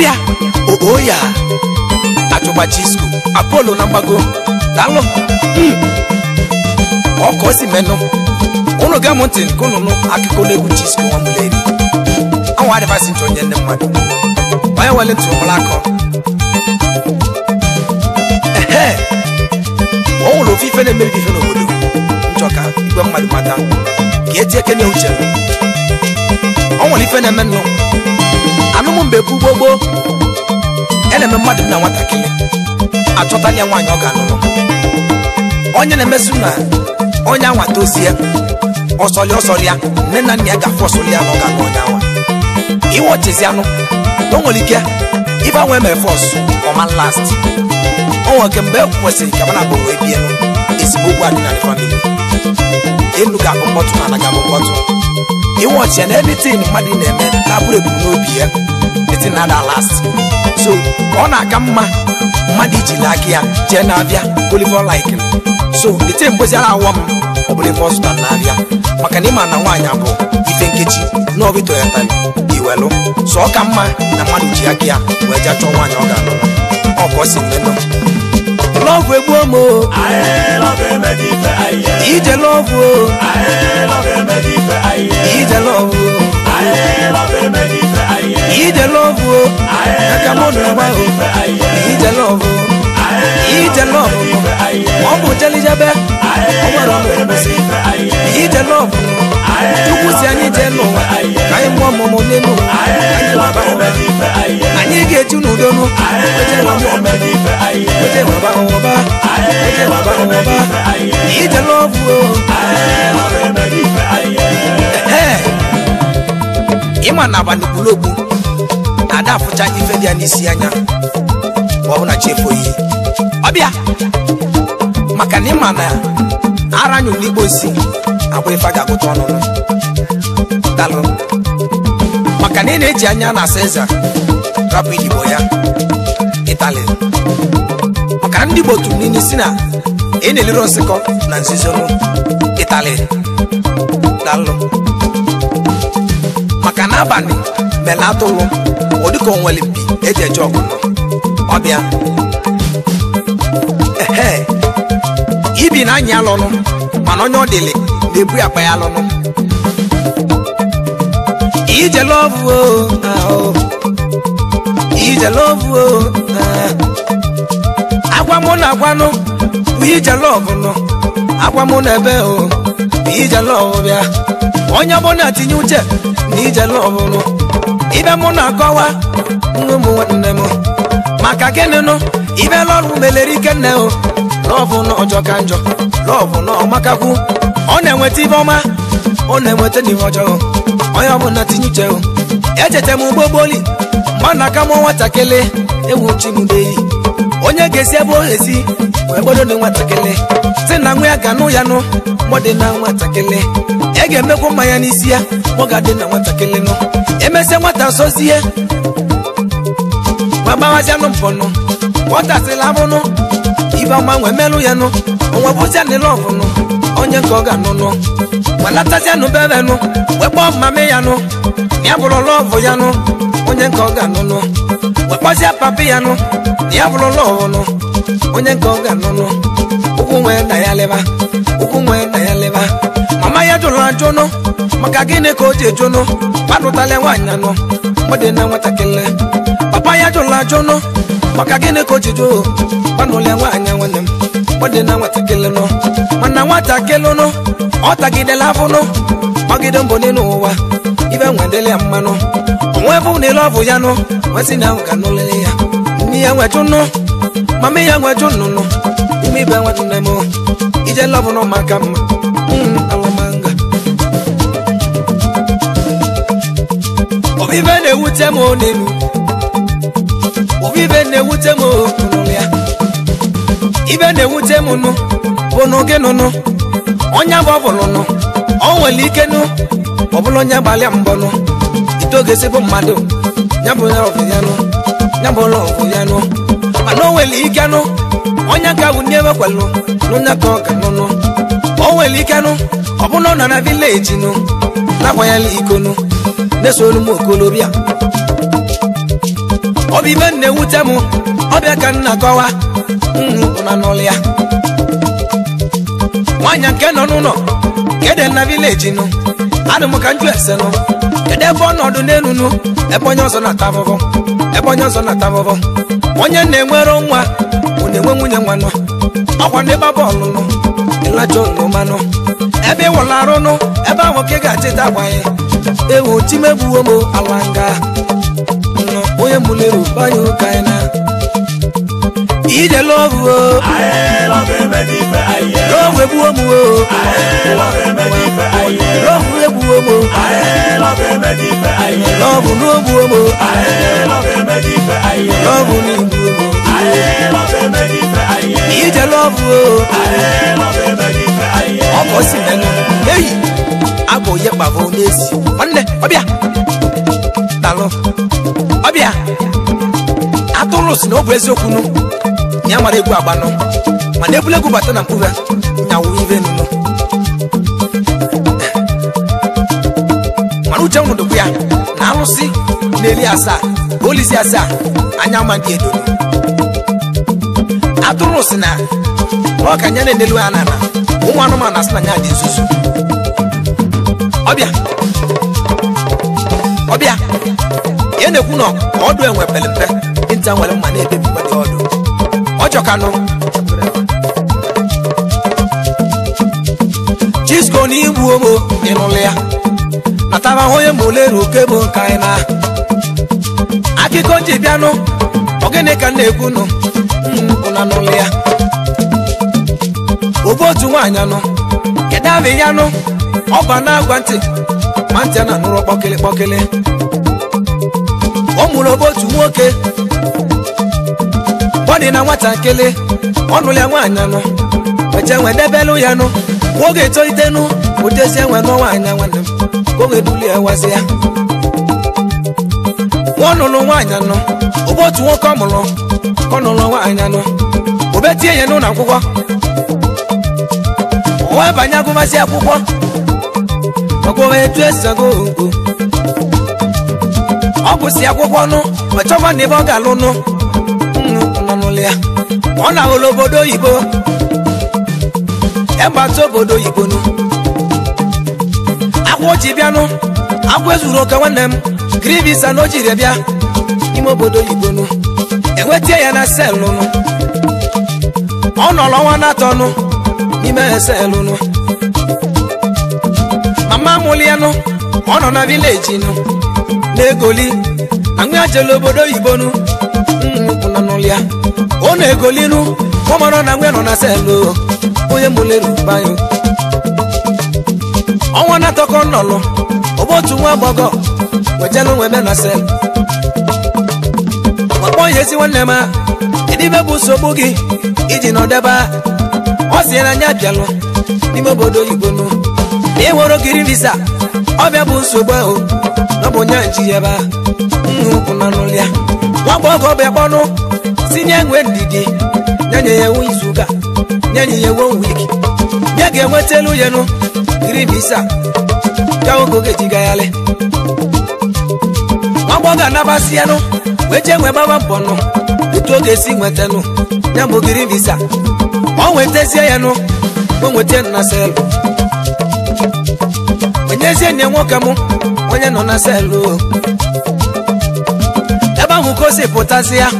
ọbịa oo ya achụgba chisco apolo na mgbago daalụ Mm. ọ ka o si menụ unu ga mụ ntị nke unu nụ akụkọ n'egwu chisco nwamuleri anwa adịbasị ntị onye ndị mmadụ onye wele ntị ụmụrụ akọ ehe o nwere ofe ife na-emebi ife n'obodo nchọ ka igwe mmadụ mata ka eti eke na uche o nwere ife na-eme nnụ anụmụ mgbe bụ gbogbo ya na-eme mmadụ na nwatakịrị achọtala ya nwaanyị ọ ga-anụnụ onye na-emesụ na onye anwa tozie ọsọlị ọsọlị ya nne na nna ya ga-afụ ọsọlị ya na ọ ga-anụ onye anwa iwe ọchịzi anụ na o nwere ike ife anwa emere fọs ọma last o nwere ke mgbe e kwesịrị ka mana abụrụ ebie ezigbo okwu adịnalị famili elu ga-abụ mkpọtụ na ala ga-abụ mkpọtụ iwe ọchị ya na editin mmadụ na-eme na-abụrụ ebumnobi ya etin na ada last so ọ na-aka mma mmadụ ijili aka ya jee na-abịa oliver like so ete mgbeziara awọ m ọ bụrụ ife ọsụta na-abịa maka na ịma na nwaanyị abụ ife nkechi na ọbụ toyota iwelu so ọ ka mma na mmadụ ji aka ya wee jee chọọ nwaanyị ọ ga-alụ ọ ka ọ si mmenụ lọvụ egbuo m o, Aye, love emedi ife aye. ije lọvụ o, Aye, love emedi ife aye. ije lọvụ o, Aye, love emedi ife aye. ije lọvụ o, Aye, aka mụ na agba o, ife aye. ije lọvụ o, Aye, ije lọvụ o. ife aye. ọ bụ jelijebe Aye, ọ nwere love ọnụ emedi ife aye. ije lọvụ Aye, chukwu si anyị jee n'ụwa ka anyị mụọ ọmụmụ n'elu ụwa Aye, anyị love waba ụwa emedi ife aye. anyị ga-eju n'udo nụ Aye, weje love waba ụwa emedi ife aye. weje waba ụwa Aye, weje waba love emedi ụwa ife aye. ije lọvụ o Aye, love emedi ife aye. Ee, ịma na abalị okpulokpu na-ada afụcha ife dị ya n'isi anya ma ọ bụ na chi efoghị ọbịa maka na ịma na ara nyụrụ igbo si abụ ife a ga-agụta ọnụnụ dalụ maka na ị na-eji anya na asa eze rapụ igbo ya ịtali maka na ndị igbo tụrụ n'ime si na ị na-elere nsịkọ na nzizonu ịtali dalụ maka na abalị mele atụlụ ọ dịka onwere mpi eji eje ọgụnọ ọbịa ehe ibi na anya alụnụ mana onye ọ dịlị na-ebu ya akpa ya alụnụ ije lọvụ o ahụ ije lọvụ o ah. agwa mụ na agwanụ bụ ije lọvụ nọ agwa mụ na ebe o bụ ije lọvụ bịa onye ọbụla tinye uche na ije lọvụ nụ ibe mụ na-akọwa nwa ụmụ nwanne m maka gịnị nụ ibe lọrụ melere ike nne o lọvụ na ọjọọ ka njọ lọvụ na ọmakakwu ọ na-enweta ibe ọma ọ na-enweta n'ihe ọjọọ onye ọbụla tinye uche o echeta m ugbo gboli mgbe ọ na-aka mụ nwatakịrị ewu chi m deyi onye ga-esi ebe o esi wee gbodo na nwatakịrị si na nwa ya ga nụ ya nụ mgbọdị na nwatakịrị e ga-emekwa mmanya n'isi ya ọ ga-adị na nwatakịrị nụ emesịa nwata sozie ma gbawazianụ mpọnụ nwatasịrị abụnụ ibe ọma nwee melụ ya nụ onwe bụzia nịlụ ọvụnụ onye nke ọ ga-anụ nụ malatazianụ bebe nụ wee kpọọ mmame ya nụ na ya bụrụ lọvụ ya nụ onye nke ọ ga-anụ nụ wee kpọzie papi ya nụ na ya bụrụ lọvụ nụ onye nke ọ ga-anụ nụ ụkwụ nwee na ya leba ụkwụ nwee na ya leba mama ya jụrụ ajụ nụ maka gịnị ka o ji ejụ nụ kpadụtala nwaanyị anụ mgbede na nwatakịrị papa ya jụrụ ajụ nụ maka gịnị ka o ji jụ kpanụla nwaanyị nwanne m mgbede na nwatakịrị nụ mana nwatakịrị nụ ọ tagidela afụ nụ gbagide mbọ n'elu ụwa ibe nwedele ya mmanụ onwe bụ na ile ọbụ ya nụ nwesị na ahụ ka nụlele ya nne ya nwejụ nụ mama ya nwejụ nnụnụ ime ibe nwejụ nne m ije lọbụ nụ maka mma Mm, alamanga obibe na-ewute m n'elu obibe na-ewute m n'ụlọ ya ibe na-ewute m nụ bụ nụ gị nụnụ onye bụ ọbụlụ nụ ọ nwere ike nụ ọbụla onye gbalịa mbọ nụ itogesi bụ mmadụ ya bụ ya ọbụ ya nụ ya bụ ụlọ ọbụ ya nụ mana o nwere ike nụ onye ka bụ ndị emekwalụ n'onye ka ọ ga nụnụ o nwere ike nụ ọbụna ọ nọ na vileji nụ na-akwanyela iko nụ na-esoro m okolobịa ọ bụ ibe na-ewute m ọbịa ka nna kọwa na n'ụlọ ya nwaanyị nke nọ n'ụlọ kede na vileji nụ adị m ka njụ ese nụ kedu ebe ọnọdụ n'elu nụ ebe onye ọzọ na-ata afụfụ ebe onye ọzọ na-ata afụfụ onye na-enwero nwa ọ na-enwe nwunye nwa nụ ọkwa ndị gba bọọlụ nụ ịlacha olomanụ ebe ịwụla arụ nụ ebe ahụ ka ị ga-achịta agbanye ewu timegbuwo m ala nga nụ onye mụlere banye ụka anyị na ije lọvụ o Aye, love emedi ife aye. lọvụ egbuwo m o Aye, love emedi ife aye. lọvụ egbuwo m o Aye, love emedi ife aye. lọvụ n'ogbuwo m o Aye, love emedi ife aye. lọvụ n'igbuwo m o Aye, love emedi ife aye. ije lọvụ o Aye, love emedi ife aye. ọkọ si mẹnu eyi abọ yẹ kpavọ n'esi nwanne ọbịa dalụ ọbịa atụrụ si na ọ bụ eziokwu nụ ya mara egwu agbanụ mana ebule egwu bata na mkpụrụ nyawu ive nụnụ mana uche nwụrụ dịkwa ya na alụsị na-eli asaa olisi asaa anya ma ndị edo atụrụ si na ọ ka nya na-enelu ya n'ala ụmụ anụmanụ asị na nya dị nzuzu ọbịa ọbịa ya na-ekwu na ọdụ enwe pere mpe ịnta nwere mma na-ebebi mmadụ ọdụ ọjọkanụ chisko na igbu omo ịnụlụ ya natara onye ma ole ruo bụ nka anyị na akụkọ ji bịanụ ogene ka m na-ekwu nụ ụna n'ụlụ ya obu otu nwaanyị anụ kedu abụ ya anụ ọba na-agwa ntị ma ntị a na-anụrụ kpọkịlị kpọkịlị ọ mụrụ obu otu nwoke bọdị na nwatakịrị ọnụ ya nwaanyị anụ weche nwe debelụ ya nụ nwoge etolitenụ ụdezi enwe n'ọnwa anya nwanne m ka o wee duli ya wazi ya nwa ọnụlụ nwaanyị anụ obu otu nwoke ọ mụrụ ka ọ nụrụ nwaanyị anụ obetie ya n'ụlọ akwụkwọ wee banye agụmazi akwụkwọ ọgwụwa etu esi agụ ogo ọ gụsi akwụkwọ nụ ọchọkwa na ebe ọ ga-alụ nụ nnu nọ n'ụlọ ya ọ na-ahụlụ obodo oyibo egbata obodo oyibo nụ akwụ ji bịanụ akwụ ezuru oke nwanne m kiri visa na o jiri bịa n'ime obodo oyibo nụ enwetie ya na selụ nụ ọ nọrọ ọnwa na-atọ nụ n'ime selụ nụ mama mụlị ya nụ ọ nọ na vileji nụ na-egoli na nwa jele obodo oyibo nụ nnukwu nọ n'ụlọ ya ọ na-egoli nụ ọ mara na nwa nọ na selụ onye mụlere bayo ọnwa na-atọ ka ọ nọlụ ọbụ otu nwa agbọgọ wejelu nwe me na selụ ọkpọ ihe ezi nwanne m edibe bụ nsogbu gị iji nọdebe ọ si na anya bịalụ n'ime obodo oyibo nụ na ịnwere ogiri visa ọbịa bụ nsogbu ahụ na ọ bụ nya nji ebe a nnukwu na n'ụlọ ya nwa agbọghọ ọbịa kpọnụ si nye nwe ndidi nye ya ewu izuụka nye ya ewu wiki nye ga-enweta elu ya nụ giri visa ka oge oge ji gagharị nwa agbọghọ anabasị ya nụ wee jee nwee gbaba mbọ nụ etu oge esi nweta nụ ya bụ giri visa ọ nwetazie ya nụ o nweta na selụ onyezie nye nwoke m onye nọ na selụ ebe ahụ ka o si pụtazi ya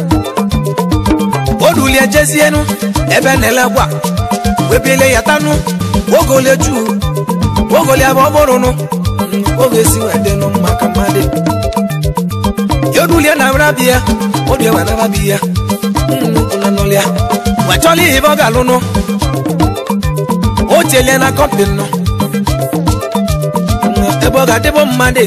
o dulie jezienu ebe na-ele gwa webile ya tanụ ogole ju ogole ebe ọ bụrụ nụ oge si wee dị nụ maka mmadụ ya dulie na rabia o die wa na rabia nnukwu na n'ụlọ ya wee chọla ihe ebe ọ ga-alụ nụ o chelie na kọmpin nọ ebe ọ ga-adịbụ mmadụ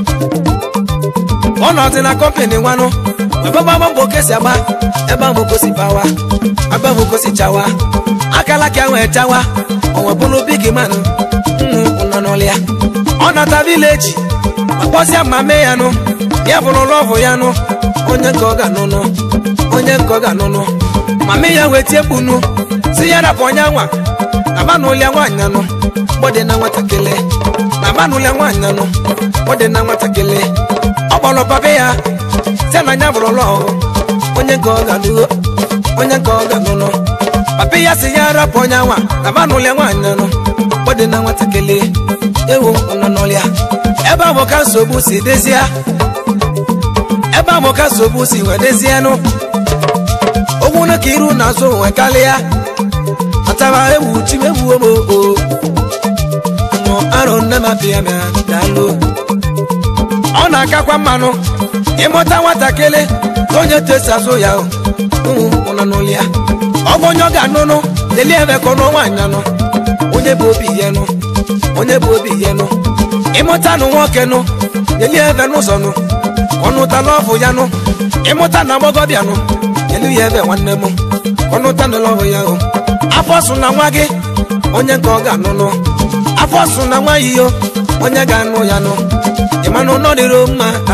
ọ nọzi na kọmpin nwanụ ebe ọgbagba mbọ kesi agba ebe ahụ kosi bawa ebe ahụ kosi chawa akala ka nwee chawa onwe bụrụ big man nnukwu nọ n'ụlọ ya ọ nata vileji akpọsịa ma mee ya nụ ya bụrụ lọvụ ya nụ onye nke ọ ga-anụnụ onye nke ọ ga-anụnụ ma mee ya wee tie kpunu si ya rapụ onye nwa aba na ụlịa nwaanyị anụ gbọdị na nwatakịrị na manụle nwaanyị nọ gbọdị na nwatakịrị ọ kpọrọ papa ya si na anya bụrụ ụlọ ọhụụ onye nke ọ ga-anụ onye nke ọ ga-anụnụ papa ya si ya rapụ onye nwa na manụle nwaanyị nọ gbọdị na nwatakịrị ewu nọ n'ọlịa ebe ahụ ka nsogbu si dezie ebe ahụ ka nsogbu si wee dezienụ ogwu na ka iru na azụ nwe karịa atara ewu chi ewu omo o mụ arụ nne m apịa m ya daalụ ọ na-akakwa mmanụ ịmụta nwatakịrị ka onye tesi azụ ya o ụmụ ụnọ n'ụlọ ya ọ bụ onye ọ ga-anụnụ lelie ebe ka ọnụ nwaanyị anụ onye bụ obi ihe nụ onye bụ obi ihe nụ ịmụta nụ nwoke nụ lelie ebe n'ụzọ nụ ọnụtala ọfụ ya nụ ịmụta na agbọgọbịa nụ elu ya ebe nwanne m ọnụta na ọfụ ya o afọ sụ na nwa gị onye nke ọ ga-anụnụ afọ sụ na nwa yiyo onye ga-anụ ya nụ ịmanụ nọ dịrị mma ha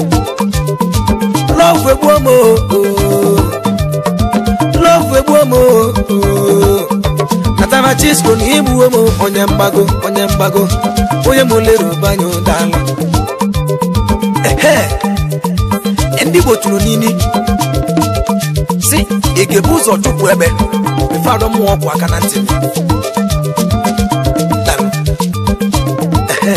lọfụ egbuo m lọfụ egbuo m natara chisko na igbuo m onye mgbago onye mgbago onye m lere banye ụdala ehe ndị Igbo tụrụ n'ini si ị ga-ebu ụzọ chụpụ ebe ife arọ mmụọ ọgwụ aka na ntị Daalụ. Ehe.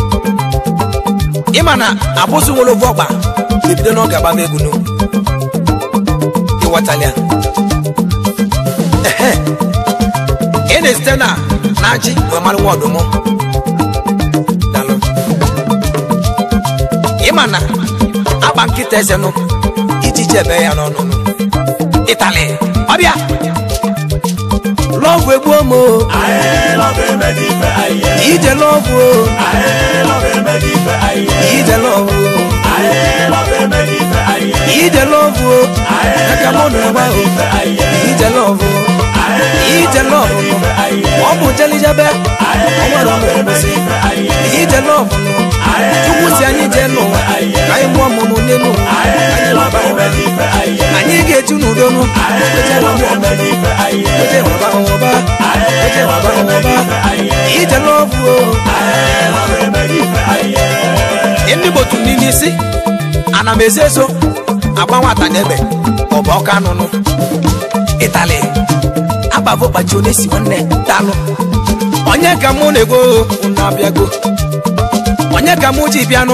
ịma na abụzụ nwere ovu ọgba ebido n'oge agbaba egwu n'ugwu ịghọtala ya ehe ị na-esite na na ji wee mara nwa ọdụm Daalụ. ịma na agba nkịta eze nụ iji jebe ya n'ọnụnụ ịtali ọbịa lọvụ egbuo m o Aye, love emedi ife aye. ije lọvụ o Aye, love emedi ife aye. ije lọvụ o Aye, love emedi ife aye. ije lọvụ o Aye, aka mụ na ụgba o ife aye. ije lọvụ o Aye, ije lọvụ nụ ife aye. ọ bụ jelijebe ọ nwere ọnụ ọbụsị Ife aye. ije lọvụ nụ chukwu si anyị jee n'ụwa ka anyị mụọ mụmụ n'elu ụwa Aye, anyị love lọba ụwa emedi ife aye. anyị ga-eju n'udo nụ Aye, oje love waba emedi ife aye. oje waba ụwa oje waba ụwa ije lọvụ o Aye, love emedi ife aye. ndị gbotu n'ime isi ana m ezi eso agba nwata n'ebe ọ bụ ọka anụnụ ịtali agbavo kpachi onye si nwanne dalụ onye ka mụ na-ego unu abịago onye ka mụ ji bịanụ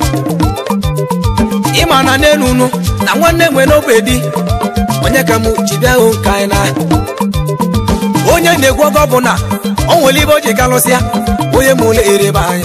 ịma na n'elu unu na nwanne nwe n'ogbe di onye ka mụ ji bịa hụ nke anyị na onye na-egwu ọgọ bụ na o nwere ibe o ji galụsịa onye ma ụlọ erebe anyị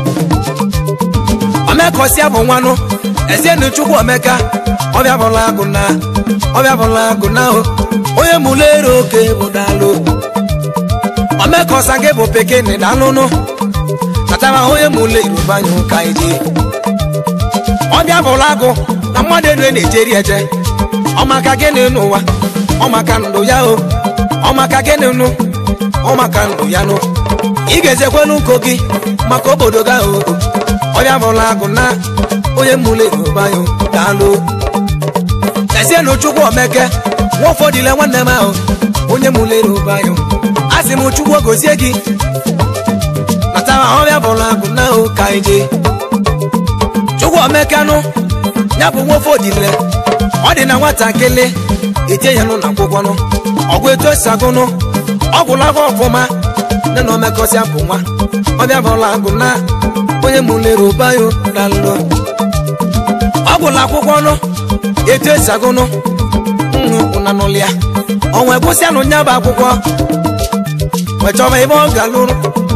omekọsịa bụ nwanụ ezienu chukwu omeka ọbịa bụla agụ na ọbịa bụla agụ na o onye mụlụ ero oke bụ dalụ omekọsa gị bụ pekene dalụnụ natara onye mụlụ iroba anya ụka ije ọbịa bụla agụ na mmadụ elu na-ejeri eje ọmaka gịnị n'ụwa ọmaka ndụ ya o ọmaka gịnị nụ ọmaka ndụ ya nụ ị ga-ezekwelu nko gị maka obodo gị ahụ ọbịa bụla agụ na onye mụlụ eroba ya daalụ ezienụ chukwu omeke nwa ụfọdụle nwanne m ahụ onye mụlụ eroba ya asị m chukwu gozie gị natara ọbịa bụla agụ na o ka anyị jee chukwu omekanụ ya bụ nwa ụfọdụle ọ dị na nwatakịrị eje ya nụ na akwụkwọ nụ ọgwụ etu esi agụnụ ọgwụla afọ ọfụma nne na omekọsịa bụ nwa ọbịa bụla agụ na onye mụlere ụbayo dalụ ọgwụla akwụkwọ nụ etu esi agụnụ nnụ ụna n'ụlịa ọnwa egwụsịanụ nya bụ akwụkwọ wee chọba ebe ọ ga-alụrụ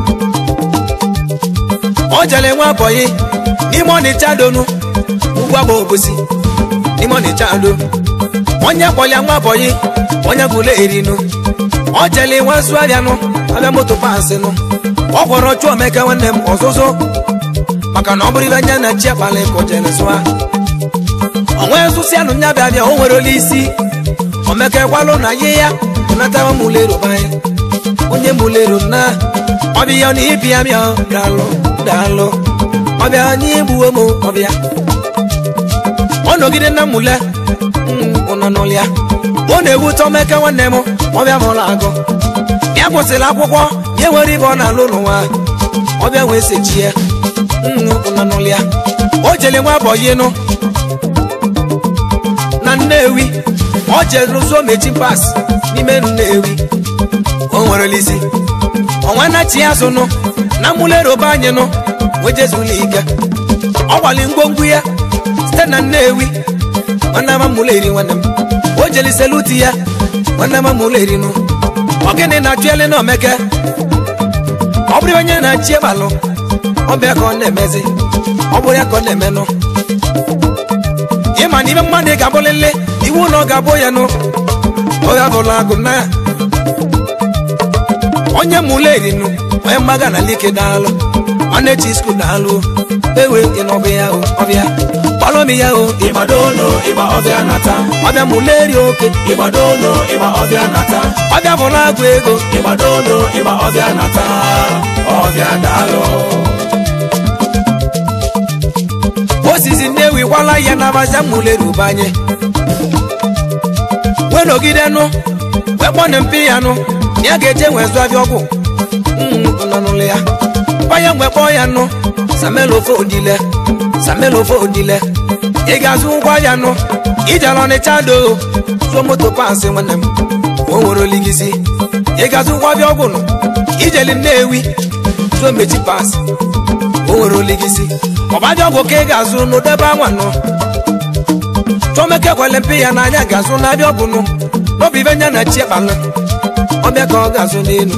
ọ jere nwa bọyị n'ime ọnịcha donu ugwu agba obosi n'ime ọnịcha do onye kpọlịa nwa bọyị onye gwụle erinu ọ jele nwa zụ abịanụ abịa moto pansị nụ ọ gwọrọ chụọ omeke nwanne m ọzụzụ maka na ọ bụrụ ibe anya na chi akpala ka o jere zụa onwe zụsịanụ nya bịa bịa o nwere ole isi omeke kwalụ na ye ya natawa mụlero banye onye mụlero na ọbịa na ịbịa bịa daalụ daalụ ọbịa anyị egbuo m ọbịa ọ nọgide na mmụle ụnọ n'ụlịa ọ na-ewute omeke nwanne m ọbịa mụrụ agụ ya kwụsịrị akwụkwọ ya nwere ibe ọ na-alụ n'ụwa ọbịa wee sechie nnụnụlịa o jele nwa bọyinụ na nnewi ọ jere ụzọ mechi pas n'ime nnewi o nwere isi ọnwa nachi ya zụnụ na mụlerobe anyị nụ wejezula ike ọ gbali ngwongwo ya site na nnewi nwanne m mụlụ eri nwanne m o jelisela uti ya nwanne m mụlụ eri nụ ọ gịnị na-achụ ele na omeke ọ bụrụ onye na-achị ịbalụ ọbịa ka ọ na-emezi ọ bụrụ ya ka ọ na-emenụ ịma na ime mmadụ ị ga-abụlele iwu na ọ ga-abụ ya nụ ọ ga-abụla agụ na onye mụlụ erinụ onye mmaga na like daalụ nwanne chi skul daalụ ewe ịnọbụ ya o ọbịa kpọrọmi ya o Ibadono ịgba ọbịa nata ọbịa mụlụ eri oke Ibadono ịgba ọbịa nata ọbịa bụrụ agụ ego Ibadono ịgba ọbịa nata ọbịa daalụ osisi nnewi gwala ya nabaza mụlụ eri ụbanye wee nọgide nụ wee kpọnụ mpi ya nụ na ya ga-eje nwee zụ abịa ọgwụ nnụnụ ya banye mgbe kpọọ ya nụ samelo ofe odile samelo ofe odile ị ga-azụ ụgwọ ya nụ ijere ọnịcha do zụọ moto pansị nwanne m o nwere oligisi ị ga-azụ ụgwọ abịa ọgwụ nụ ijeli nnewi zụọ mechi pansị o nwere oligisi ọbabịa ọgwụ ka ị ga-azụ n'ụdebe anwa nụ chọmeke kwele mpi ya n'anya ga-azụ n'abịa ọgwụ nụ n'ọbụ ibe nya na chi ekpalụ ọbịa ka ọ ga-azụ n'elu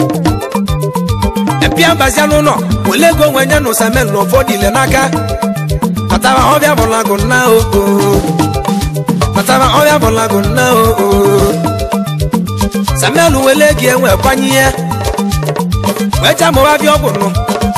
mpịa mbazia n'ụlọ wele ego onwe nya na ụsamel na ụfọdụ ile n'aka matara ọbịa bụlagụ nna o matara ọbịa bụlagụ nna o samel wele ego enwe kwanye ihe wee chamụwa abịa ọgwụ nụ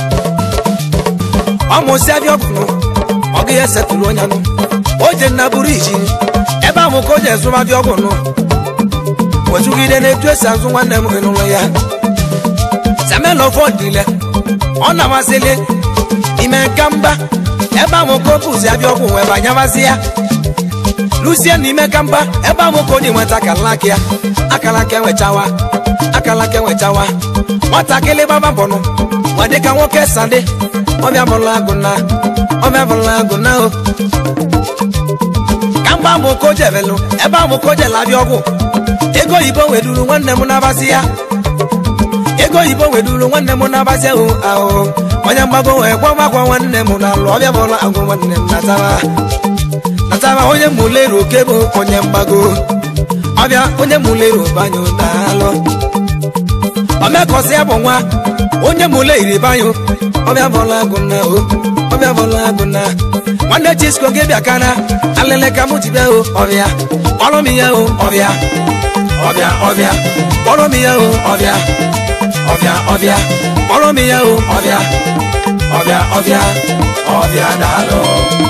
ọmụsị abịa ọgwụ nụ ọ ga ya setụrụ onye nụ o je na buru iji ebe ahụ ka o ji ezụba abịa ọgwụ nụ wezugide na-etu esi azụ nwanne m n'ụlọ ya samelofọdile ọ na-amasịlị ime nka mba ebe ahụ ka o bụzi abịa ọgwụ wee banyabazi ya lusie na ime ka mba ebe ahụ ka o ji nweta akalaka ya akalaka enwechawa akalaka enwechawa nwatakịrị gbaba mbọnụ nwa dịka nwoke sandị ọbịa bụla agụ na ọbịa bụla agụ na o ka mgba ahụ ka o jebelụ ebe ahụ ka o jela abịa ọgwụ ego oyibo weduru nwanne m na-abazi ya ego oyibo weduru nwanne m na-abazi ahụ ahụ onye mgbago wee gwamagwa nwanne m na-alụ ọbịa bụla agwụ nwanne m natara natara onye mụleru oke bụ onye mgbago ọbịa onye mụleru banyo na-alụ omekọsị ya bụ nwa onye mụle iri banyo ọbịa bụla agụ na o ọbịa bụla agụ na nwanne chisko gị bịa kana alele ka mụ ji bịa o ọbịa kpọrọ m ya o ọbịa ọbịa ọbịa kpọrọ m ya o ọbịa ọbịa ọbịa kpọrọ m ya o ọbịa ọbịa ọbịa ọbịa daalụ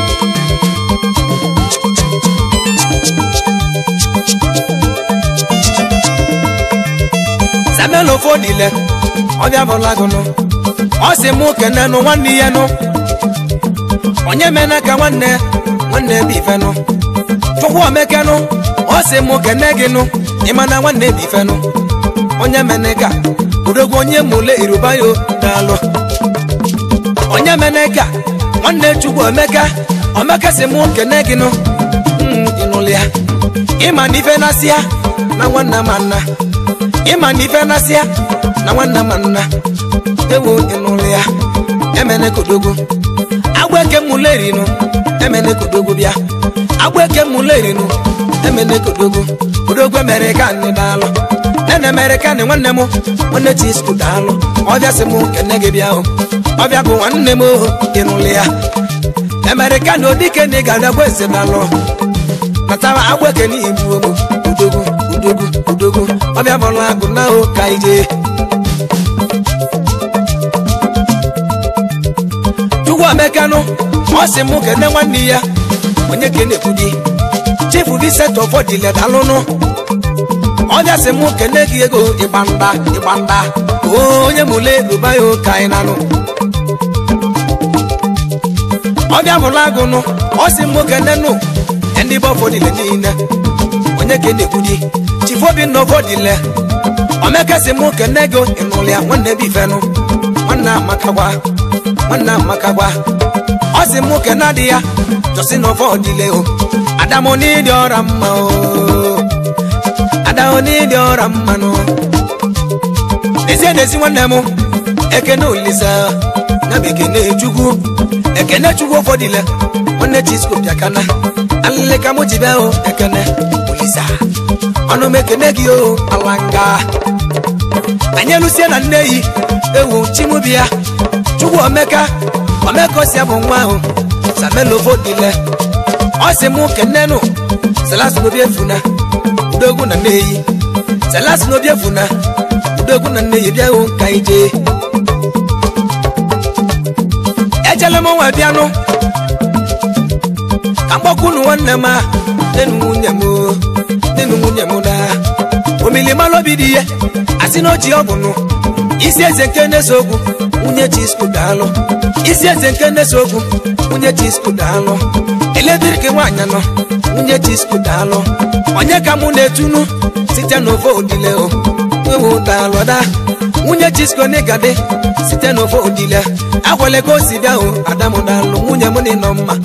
samelo fodile ọbịa bụlagụnụ ọ sị mụ kene nụ nwanne ya nụ onye mena ka nwanne nwanne bụ ifenụ chukwu omekenụ ọ sị mụ kene gị nụ ịma na nwanne bụ ifenụ onye mene ka udogwu onye mụle irubayo daalụ onye mene ka nwanne chukwu omeka omeka sị mụ kene gị nụ Mm, ịnụlụ ya ịma na ife na-asị ya na nwanne ma nna ịma na ife na-asị ya na nwanne ma nna ewu ịnụlụ ya emene kodogo agbeke mụlerinu emene kodogo bịa agbeke mụlerinu emene kodogo kodogo emere ka nne daalụ nene mere ka nne nwanne m nwanne chi sku daalụ ọbịa sị m kene gị bịa o ọbịa bụ nwanne m o ịnụlụ ya emere ka na odike na ị ga-abịagwa eze daalụ natara agbeke n'igbu ogbo udogu udogu udogu ọbịa bụla agụ na o ka ije chukwu emekanụ ọ sị mụ kene nwanne ya onye ka na-ekwu di chifu bisetọ fọdile dalụnụ ọbịa sị mụ kene gị ego ịgbanda ịgbanda onye mụle ruba ya ka anyị nanụ ọbịa bụla agụnụ ọ sị mụ kene nụ ndị bụ fọdile niile onye ka na-ekwu di chifu obinna fọdile omekesi mụ kene gị ịnụlịa nwanne bụ ifenụ nwanne amakagwa nwanne amakagwa ọ sị mụ kene adị ya jọsi n'ọfọ ọdịle o adamụ n'ịdị ọra mma o adamụ n'ịdị ọra mma nụ n'ezie n'ezi nwanne m ekene olisa na bụ ekene chukwu ekene chukwu ụfọdụle nwanne chisko bịakana alịlị ka mụ ji bịa o ekene olisa ọnụ m ekene gị o alanga anyị elusie na nne yi ewu chimubia chukwu omeka omeka osi bụ nwa ahụ samelofodile ọ sị mụ kenenụ selas n'obi efuna udogwu na nne yi selas n'obi efuna udogwu na nne yi bịa hụ ka anyị jee ejele m nwa bịanụ ka mgbakunu nwanne m a nenu nwunye m o, nenu nwunye m na omilimalụ obi dị ihe asị na oji ọgwụnụ isi eze nke na-eso okwu nwunye chisku daalụ isi eze nke na-eso okwu nwunye chisku daalụ eletrik nwaanyị nọ nwunye chisku daalụ onye ka mụ na-etunu site n'ofe odile o ewu daalụ da nwunye chisku n'ịgadị site n'ofe odile agwale ka o si bịa o adamụ daalụ nwunye m na ịnọ mma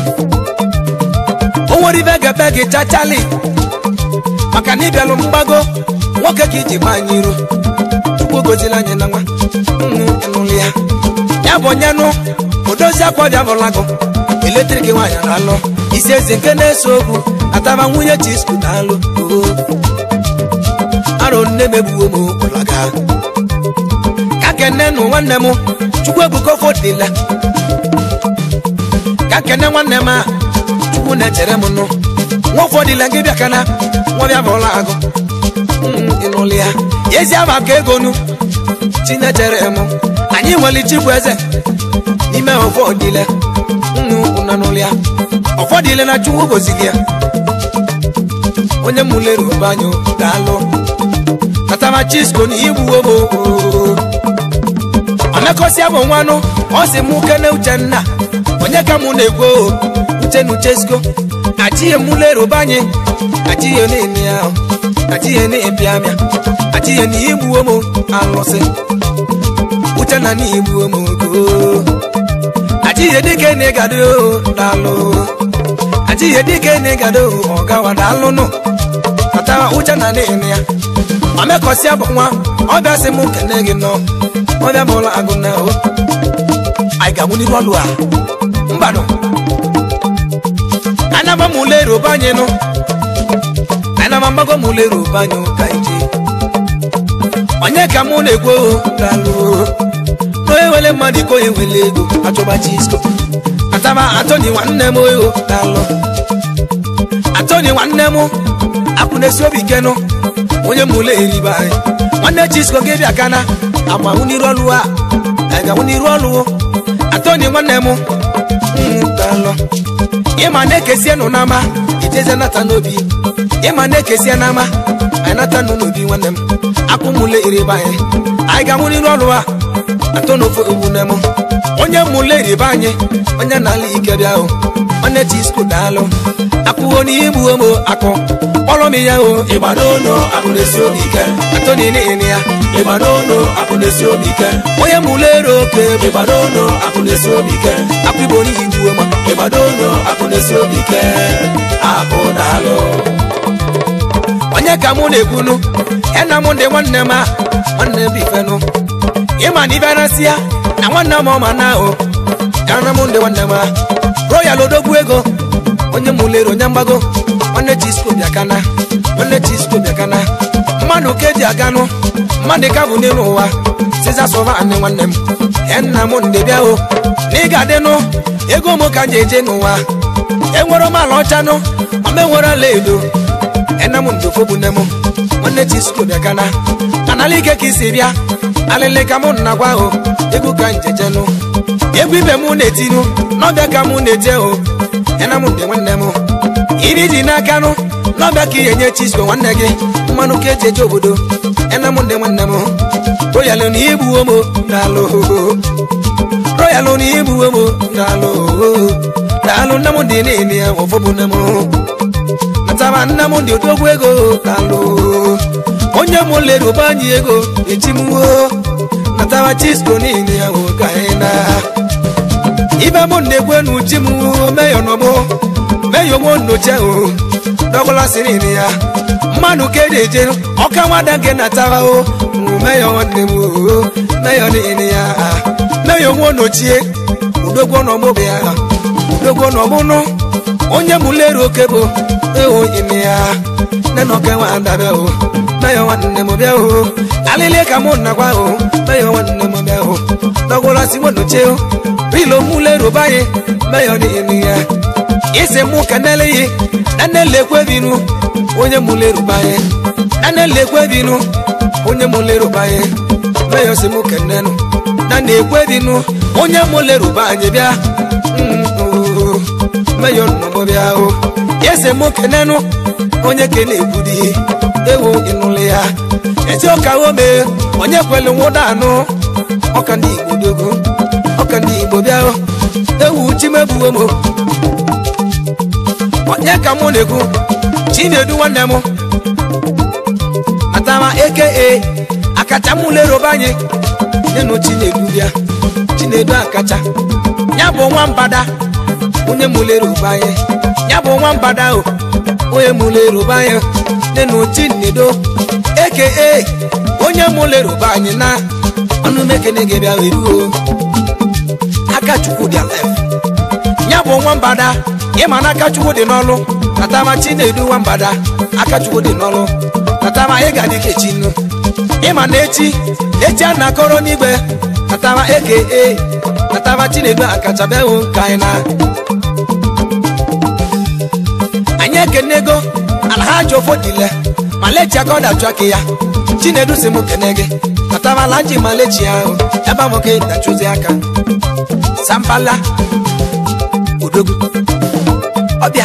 o nwere ibe ga-ebe gị chachali maka na ịbịalụ mgbago nwoke ka iji gba anyị iru chukwu gozila anyị na nwa nnu ịnụlụ ya ya bụ onye nụ odozi akwa bịa bụlagụ eletrik nwaanyị na-alụ isi ezi nke na-eso okwu ataba nwunye chisku na-alụ oo arụ nne megbuo m ụlaga ka kene nụ nwanne m chukwu ebuka ofodila ka kene nwanne m a chukwu na-echere m nụ nwa ụfọdụla gị bịakana nwa bịa bụla agụ ịnụlụ ya ezi ama ka ego nu chinechere m anyị nwere chibụ eze n'ime ụfọdụle nnu ụnanụlụ ya ụfọdụle na chukwu gozili ya onye mụlere ụbanyụ daalụ natama chisko na igbuwo m omekọsịa bụ nwanụ ọ sị mụ kene uchenna onye ka mụ na-ekwo uche na uchesko achịghị mụlere ụbanyị achịghị na-eme ahụ achịghị na-ebịa amịa achịghị na igbuwo m alụsị uche na n'igbuwo m ogo achịghị dike na ịgado daalụ achịghị dike na ịgado ọgawa daalụ nụ katawa uche na na-eme ya omekọsịa bụ nwa ọbịa sị m kene gị nọ ọbịa bụla agụ na o anyị ga-amụ n'iru ọlụ a mbanụ anaba m ule roba anyị nụ anaba mgbago m ule roba anyị ka ije onye ka mụ na-ekwo dalụ onye wele mmadụ iko onye wele ego achọba chisko ataba atọni nwanne m oyo dalụ atọni nwanne m akwụ na-esi obi kenụ onye m ule eribe anyị nwanne chisko gị bịa kana agba nwụ n'iru ọlụ a anyị ga-nwụ n'iru ọlụ atọni nwanne m dalụ ịma na-ekesie nụ n'ama ijeze nata n'obi ịma na-ekesie n'ama anyị nata nụ n'obi nwanne m akpụmụle iribe anyị anyị ga-anwụ n'iru ọrụ a atọ n'ofe ogbune m onye mụle iribe anyị onye na-ala ike bịa o nwanne chisko daalụ akpụwo n'igbu m akụ kpọrọ m ya o Ịgbanono akụ na-esi obi ike. atọ n'ile ya Ịgbanono akụ na-esi obi ike. onye mụle ere oke bụ Ịgbanono akụ na-esi obi ike. akpụ igbo n'igbu ma Ịgbanono akụ na-esi obi ike. Akụ daalụ. onye ka mụ na-ekwunu ena m ndị nwanne m a nwanne m bifenụ ịma na ịbịa nasị ya na nwanne m ọma na ahụ ena m ndị nwanne m a royal odogwu ego onye mụlere onye mgbago nwanne chisko bịakana nwanne chisko bịakana mmadụ ka eji aganụ mmadụ ka bụ n'elu ụwa siza sọva anị nwanne m enna m ndị bịa o na ị ga-adịnụ ego m ka m ji eje n'ụwa enwere m ala ọchanụ ma enwere ala edo ena m ndofo bụ nne m nwanne chisko bịa kana anala ike ka isi bịa alịlị ka mụ na gwa o egwu ka njejenụ egwu ibe mụ na-etinu n'ọbịa ka mụ na-eje o ena m ndị nwanne m iri ji n'aka nụ n'ọbịa ka ihe nye chisko nwanne gị mmanụ ka eji eje obodo ena m ndị nwanne m royalụ na igbuwo m daalụ royalụ na igbuwo m daalụ daalụ nne m dị niile ya ọfọ bụ nne m nataba nna m dị odogwu ego kalụ onye m leruba anyị ego echimuo nataba chisko niile ya nwoke anyị na ibe m na-egwu enu ji m meyo nọbụ meyo nwo nnoche o dọgụla siri nne ya mmadụ ka eji eje ọka nwada nke nataba o meyo nwanne m o meyo niile ya meyo nwo nnochie udogwo nọgbụ bịa udogwo nọgbụnụ onye m leru oke bụ ewo ime ya nne na ọka nwa adabịa o meyo nwanne m bịa o alịlị ka mụ nakwa o meyo nwanne m bịa o dọgwụla si nwo nnochie o rilo mụ leru banye meyo n'ime ya isi mụ kenele yi nane lekwe binu onye mụ leru banye nane lekwe binu onye mụ leru banye meyo si mụ kenenu nane ekwe binu onye mụ leru banye bịa Mm, oh, meyo nnọgbọ bịa o ese mụ kenenu onye kene ekwudi ewo ịnụlị ya eti ọka ome onye kwelu nwụda anụ ọka ndị igbo dogo ọka ndị igbo bịa o ewu chimebuo m onye ka mụ na-ekwu chinedu nwanne m natama eke akacha mụ leroba anyị nyenụ chinedu bịa chinedu akacha ya bụ nwa mbada onye mụ leroba anyị ya bụ nwa mbada o onye mụ leroba anyị nyenụ chinedo eke onye mụ leroba anyị na ọnụ mekene gị bịa weruo aka chukwu dị alef ya bụ nwa mbada ịma na aka chukwu dị n'ọlụ natama chinedu nwa mbada aka chukwu dị n'ọlụ natama ị ga dị kechi nnu ịma na echi echi a na-akọrọ n'igwe natama eke e natama chinedu akacha bịahụ nke anyị na anyị ekenego alhaji ofodile ma lechi aka ọ dachụ aka ya chinedu si m kene gị natama laji ma lechi ahụ ebe a nwoke dachụzi aka sampala odogwu ọbịa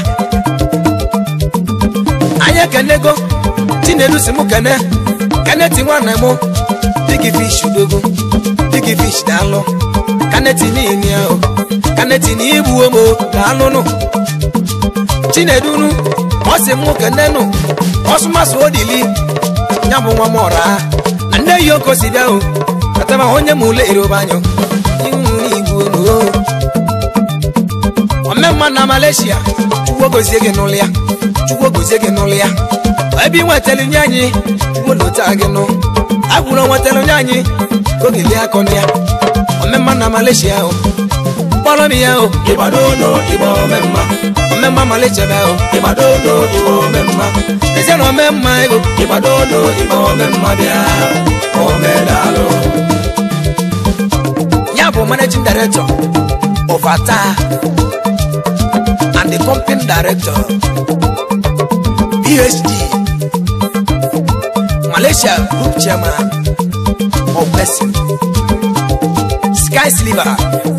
anyị ekenego chinedu si mụ kene keneti nwanne mụ bigi fish odogwu bigi fish daalụ kaneti niile ahụ kaneti na igbuo m daalụnụ chinedunu ọ si mụ kenenụ ọsụmasụ odili ya bụ nwa m ọra na nne yi oko si bịa o katama onye m ule iroba anyụ ihu igbuo n'o omemma na malaysia chukwu gozie gị n'ụlọ ya chukwu gozie gị n'ụlọ ya ebe ị nwetara nye anyị chukwu lota gị nụ agwụrụ nwetara nye anyị ka oge lie akọ ya omemma na malaysia o kpọrọ m ya o Ibadono Igbo memma omemma malaysia bịa o Ibadono Igbo memma ezie na omemma ego Ibadono Igbo memma bịa omedalụ ya bụ managing director of ata and the company director phd malaysia group chairman of person sky sliver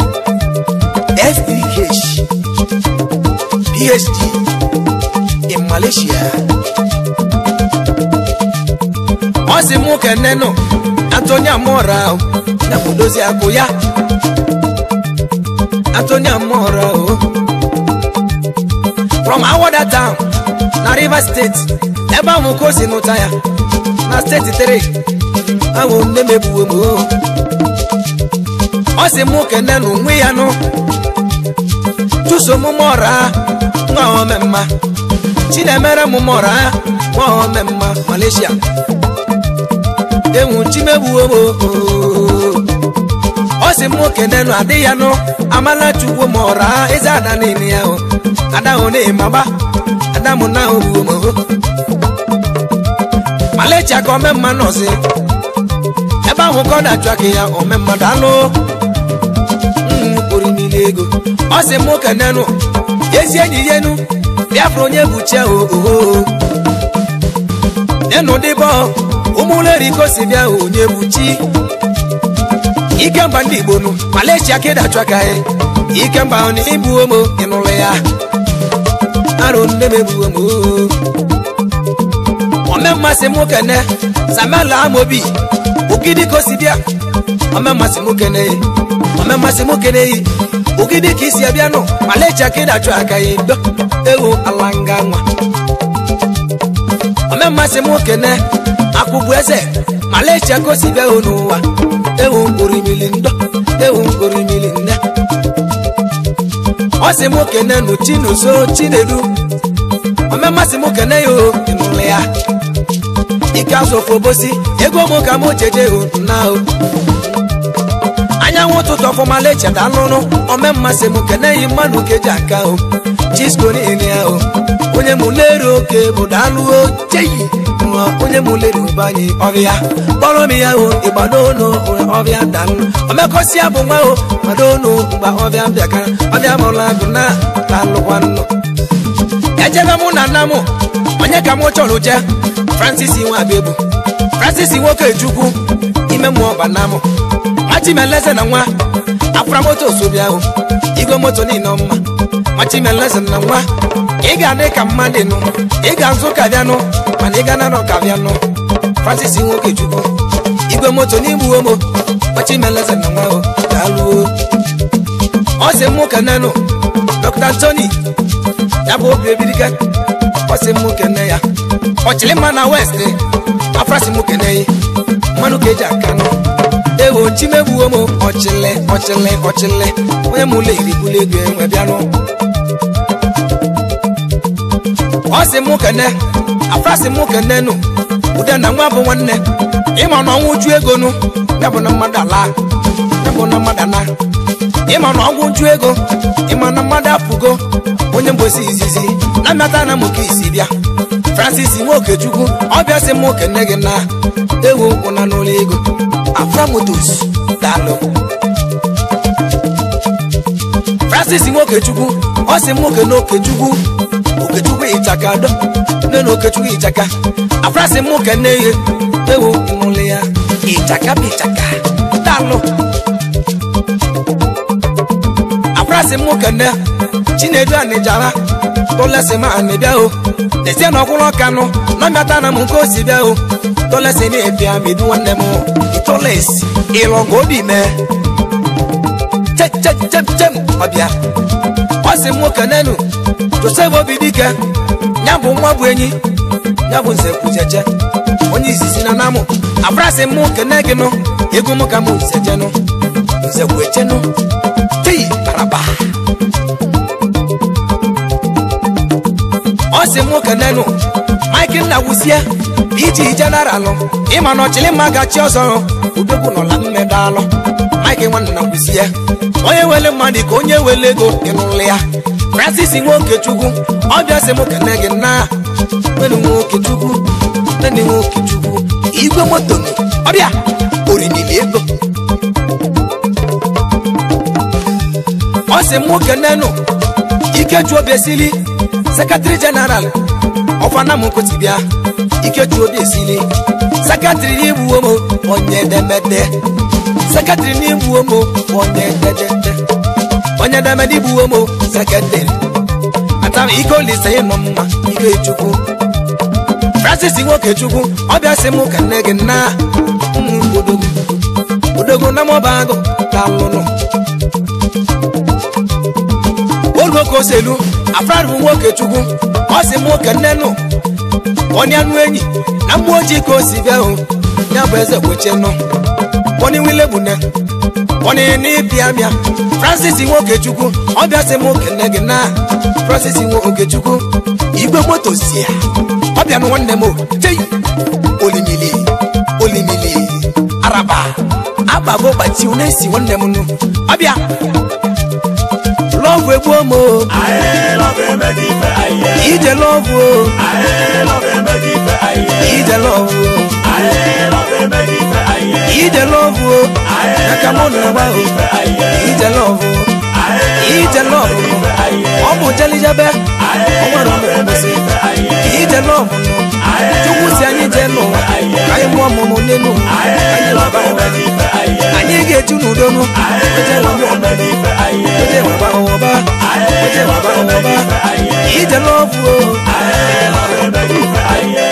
fbh phd in malaysia ọ sị mụ kenenụ atụnye amụra ya bụ dozi akụ ya atụnye amụra o from awada town na rivers steeti ebe ahụ ka o si nụta ya na steeti 3 ahụ nne mebuo m o ọ sị mụ kenenụ nwe ya nụ chụso m mụra nwa omemma chinemere m mụra nwa omemma malaysia ewu chimegbuo m ọ sị m kenenụ adị ya nụ amala chukwu ma ọra eze ada niile ya o ada hụ na-emagba ada mụ na ogbuo m malechi aka omemma nọzi ebe ahụ ka ọ na-achụ aka ya omemma dalụ mkpụrụ niile ego ọ sị m kenenụ ezi enyi ya enu biafra onye bụ che ooo nenu dịbọ ụmụleriko si bịa onye bụ chi ikemba ndị igbo nụ malaysia ka ịdachụ aka ya ikemba ahụ na ibuo m ịnụlụ ya arụ nne m ebuo m oo. ome mmasị m kene samela amobi ogidi ka o si bịa ome mmasị m kene ya ome mmasị m kene ya ogidi ka isi abịa nụ malaysia ka ịdachụ aka ya ndo ewu alanga nwa ome mmasị m kene akwụbụ eze malaysia kosi bịa hụ n'ụwa ewu mkporimili ndọ ewu mkporimili nne ọ sị m kene nụ chinuso chinedu ome mmasị m kene ya o ịnụlụ ya ike azụ ofobosi ego m ka m jeje hụ na o anyanwụ ụtụtụ ọfụma lecheta alụrụ ome mmasị m keneghị mmadụ keji aka o chisko niile ya o onye mụ lere oke bụ daalụo cheyi nwa onye mụ lere ụbanyị ọbịa kpọrọ m ya o ịgbadono ọbịa dalụ omekosi ya bụ nwa o gbadono mgbe ọbịa bịakara ọbịa mụla agụ na lalụkwa nnụ ejebe mụ na nna m onye ka mụ chọrọ je francis nwabebu francis nwoke chukwu ime mmụọ banamụ machimeleze na nwa akwara moto osobia ahụ igwe moto niile ọma machimeleze na nwa ị ga-adị ka mmadụ nụ ị ga-azụ ka bịanụ mana ị ga na ka bịanụ francis nwoke chukwu igwe moto n'igbu omo machimeleze na nwa daalụo ọ sị mụ kenenụ dr antony ya bụ obi ebirika ọ sị mụ kene ya ọchịlịmma na west afrasị mụ kene ya mmanụ ka eji aka nụ ewo chimegbuo m ọchịlị ọchịlị ọchịlị onye m ụlọ iribulu ego enwe bịanụ ọ sị mụ kene afrasị mụ kene nụ ude na nwa bụ nwanne ịma na ọnwụ ju ego nụ ya bụ na mmadụ ala ya bụ na mmadụ ana ịma na ọnwụ ju ego ịma na mmadụ apụgo onye mbosi izizi na mmata na mụ ka isi bịa francis nwokechukwu ọbịa sị mụ kene gị na ewu nkwụ na n'ụlọ ego aframotos daalụ francis nwokechukwu ọ sị m nwoke na okechukwu okechukwu ịchaka do nne na okechukwu ịchaka afrasị m nwoke nne ihe ewu ịmụlụ ya ịchaka bụ ịchaka daalụ afrasị m nwoke nne chinedu anịjara tolesi ma anịbịa o dezie na ọkwụrụ ọkanụ na mmata na m nke o si bịa o tolesi na-ebịa medu nwanne m toles ịlọgụ obi mee chechechechem ọbịa ọ sị m nwoke nenu josef obi dike ya bụ nwa bụ enyi ya bụ nze kwujeje onye izizi na namụ abrasị m kene gị nụ ego m ka m nzejenụ nze kwuechenụ tei baraba ọ sị m nwoke nenu mike nna wusie iji jeneralụ ịma na ọchịlị mma gachi ọzọ udokwu nọla mmedalụ mike nwanna wusie onye wele mmadụ ka onye wele ego ịnụlụ ya francis nwokechukwu ọbịa sị m kene gị na nwere nwokechukwu nene nwokechukwu igwe moto nụ ọbịa orinili ego ọ sị m nwoke nenụ ikeju obi esili sekretari jeneral ọfana m kwụsị bịa ikeju obi esili sekretari n'igbuwo m onye edemede sekretari n'igbuwo m onye ededede onye edemede igbuwo m sekretari atara ike olise ịnọ mma ike chukwu francis nwokechukwu ọbịa sị m ka nne gị na ụmụ odogwu odogwu na mọba agụ ka lụnụ oluoke oselu afrarbụ nwokechukwu ọ sị m nwoke nne nụ onye anụ enyi na mmụọ ojii ka o si bịa hụ ya bụ eze kwechenụ onye wilegbune onye n'ịbịa bịa francis nwokechukwu ọbịa sị m kene gị na francis nwokechukwu igwe moto si ya ọbịa nụ nwanne m tei olimili olimili araba agbago gbachi na-esi nwanne m nụ ọbịa lọvụ egbuo m o Aye, love emeghị ife aye. ije lọvụ o Aye, love emeghị ife aye. ije lọvụ o Aye, love emeghị ife aye. ije lọvụ o Aye, aka mụ na agba o ife aye. ije lọvụ o Aye, ije lọvụ nụ aye. ọ bụ jelijebe Aye, ọ nwere love ụmụ emeghị kwụsị ife aye. ije lọvụ nụ chukwu si anyị jee n'ụwa ka anyị mụọ ọmụmụ n'elu ụwa. Aye, anyị love waba ụwa emeghị ife aye. anyị ga-eju n'udo nụ oje waba Love ụwa emeghị ife aye. oje waba ụwa oje waba ụwa ije lọvụ o Aye, love emeghị ife aye.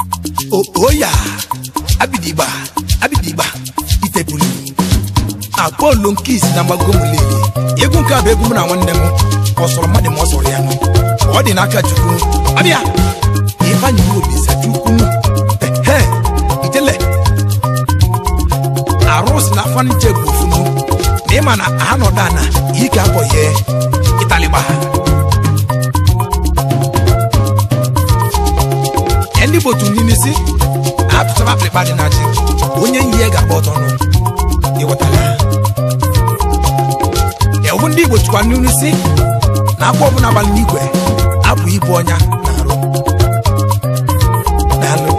O- oya abidigba abidigba itebulu polu nke isi na mgbago m lele egwu nke a bụ egwu m na nwanne m ọ sọrọ mmadụ ma ọ sọrọ ya nụ ọ dị n'aka chukwu ọbịa ịbanye obisa chukwu ehe itele arụsị na faniche bụ ofunu na ịma na ha nọdụ ana ike abọ ya ịtalịgba ha Ya ndị botu niile si atụchaba akpịrịkpa dị na ji onye yi ya ga-agba ọtọ nụ ịghọtala ya bụ ndị igbo chịkwa n'iru si na akwa ọbụla abalị n'igwe abụ ibu ọnya na arụ daalụ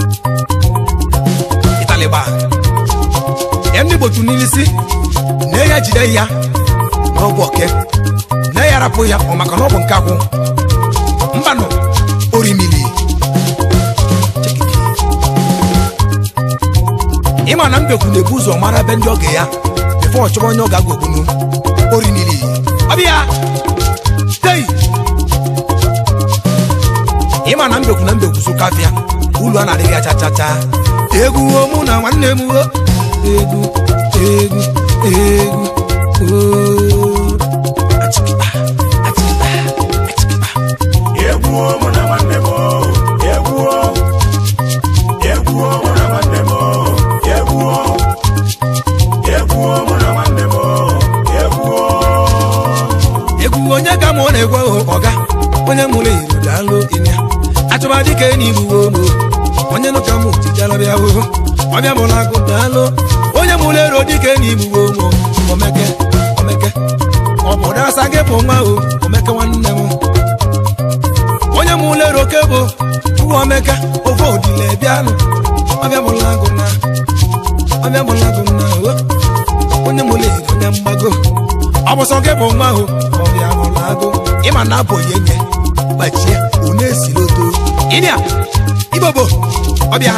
ịtalịgba ya ndị gbotu niile si na ya jide ya n'ọbụ oke na ya rapụ ya ọ maka na ọ bụ nke akwụ mbanụ orimili Chekiki. ịma na mbekwu na-ebu ụzọ mara be ndị oge ya bifo ọ chọrọ onye ọ ga-agwa ogbunu orimili ọbịa tei ịma na mbekwu na mbekwu so kafịa ulu a na-adịghị acha cha cha egwu o mụ na nwanne m o egwu egwu egwu oo. Achịkịkpa, achịkịkpa, achịkịkpa. Egwuo mụ na nwanne m o, egwuo. Egwuo mụ na nwanne m o, egwuo. Egwuo mụ na nwanne m o, egwuo. egwu onye ka mụ na-egwe o ọga onye mụrụ iru daalụ ịnya achọba dịka enyi igbuwo mo onye nụka mụ tijara bịa o ọbịa mụrụ agụ daalụ onye mụrụ ero dịka enyi igbuwo mo omeke omeke ọ bụ dasa gị bụ nwa o omeke nwanne m onye mụrụ ero ke bụ chukwu omeke ofe odile bịanụ ọbịa mụrụ agụ na ọbịa mụrụ agụ na o onye mụrụ ero onye mgbago ọ bụ sọ gị bụ nwa ahụ ọbịa bụrụ agụ ịma na abụ onye nye gbachie une esiloto ịbịa ibobo ọbịa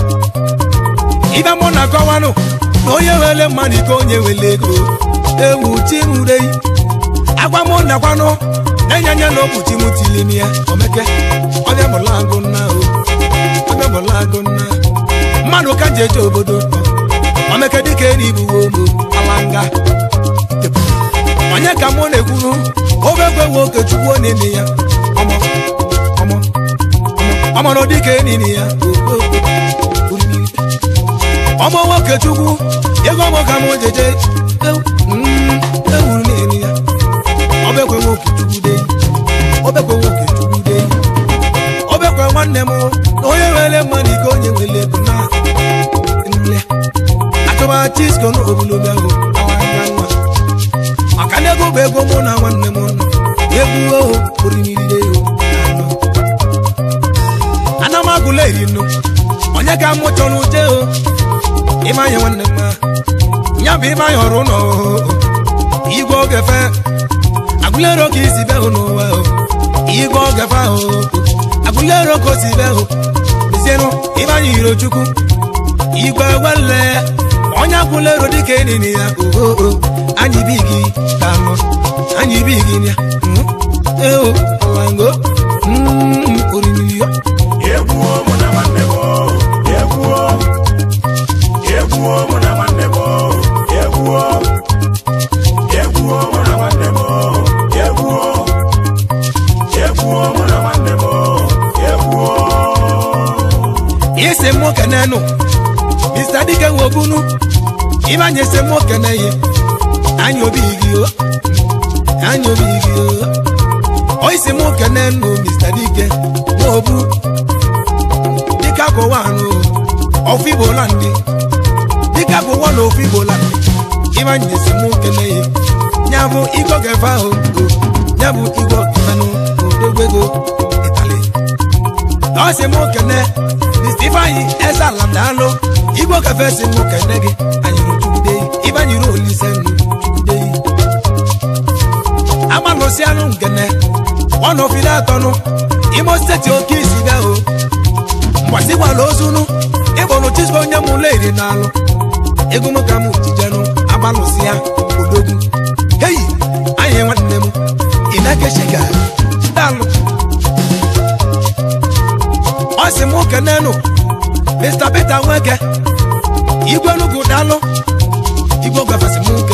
ibe mụ na akọwanụ na onye wele mmadụ ike onye wele ego ewu chimurei agwa mụ nakwanụ na-enye anya na okpuchi m tilim ya omeke ọbịa bụrụ agụ nna o ọbịa bụrụ agụ nna mmadụ ka ji eje obodo omeke dịka eri ibuwo mo alanga onye ka mụ na-ekwuru obe gwewe okechukwu onene ya ọmọ ọmọ ọmọ ọmọrọ dịka enini ya o, o, o, orimiri. ọmọ nwoke chukwu ego ọmọ ka mụ jeje ewu mm, ewuru na-eri ya obekwe nwoke chukwu de obekwe nwoke chukwu de obekwe nwanne m na onye were mmadụ ike onye were bụ na nle achọba chisko na obulobi ahụ awanga nwa maka na ego bụ ego mụ na nwanne m nọ egwu oho orimiri o anọ ana m agụla eri nnu onye ka mụ chọrọ uje o ịmanye nwanne m ya bụ ịmanye ọrụ ụlọ igwe oge fe agụlero ka isi be hụ n'ụwa o igwe oge fe ahụ agụlero ka o si be hụ mezienụ ịmanye iro chukwu igwe wele onye agụlero dịka enini ya ooo anyị bi gị ka nọ anyị bi gị ya eo alango orimiri ya Egwuo mụ na nwanne m o, egwuo. Egwuo mụ na nwanne m o, egwuo. Egwuo mụ na nwanne m o, egwuo. Egwuo mụ na nwanne m o, egwuo. ise m okene nụ mr dike wobunu ịbanye ise m okene ye anyị obi gị o anyị obi gị o o ise m okene nụ mr dike wobu dịka gụwa anụ ọfụ igbo landị dịka gụwa na ofu igbo landị ịbanye ise m okene ye ya bụ igwe gefe ahụ o ya bụ igwe ọkụmenụ odogwego ịtali ọsị m kene mr ifeanyi eze ala daalụ igwe kafe si m kene gị anyịrụ chukwude ibanyere olise nnu chukwude amalụsị anụ nkene ọnọfide atọnụ imo steeti oke isi bịa o mgbasigbala ozunu ịbụrụ chisco onye mụlụ eri n'alụ ego m ka m jijenụ agbalụsị ya odogwu heyi anyị nwanne m ị na-ekeshiga daalụ ọ sị m kenenụ mr peter nweke igwe nugwu dalụ igwe gwafesị m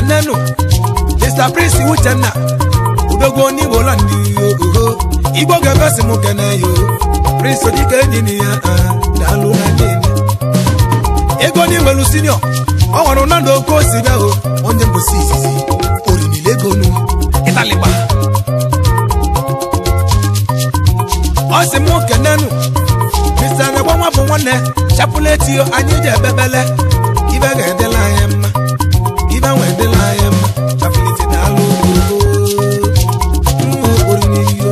kenenu mr prince uchenna udogwo n'igbo landi oho igbo ga-ebesi m kene yo prince odike enyi na ya ah, daalụ na nene ego n'inwelu sinio ọ nwere nnadụ oke osi bịa o onye mbosi izizi orinile ego nu ịtalịgba ọ sị mụ kenenu mr negwa nwa bụ nwanne chapụletio anyị ji ebebele ibe ga-edela anyị mma ibe nwe edela anyị mma chapụleti daalụ ooo orinile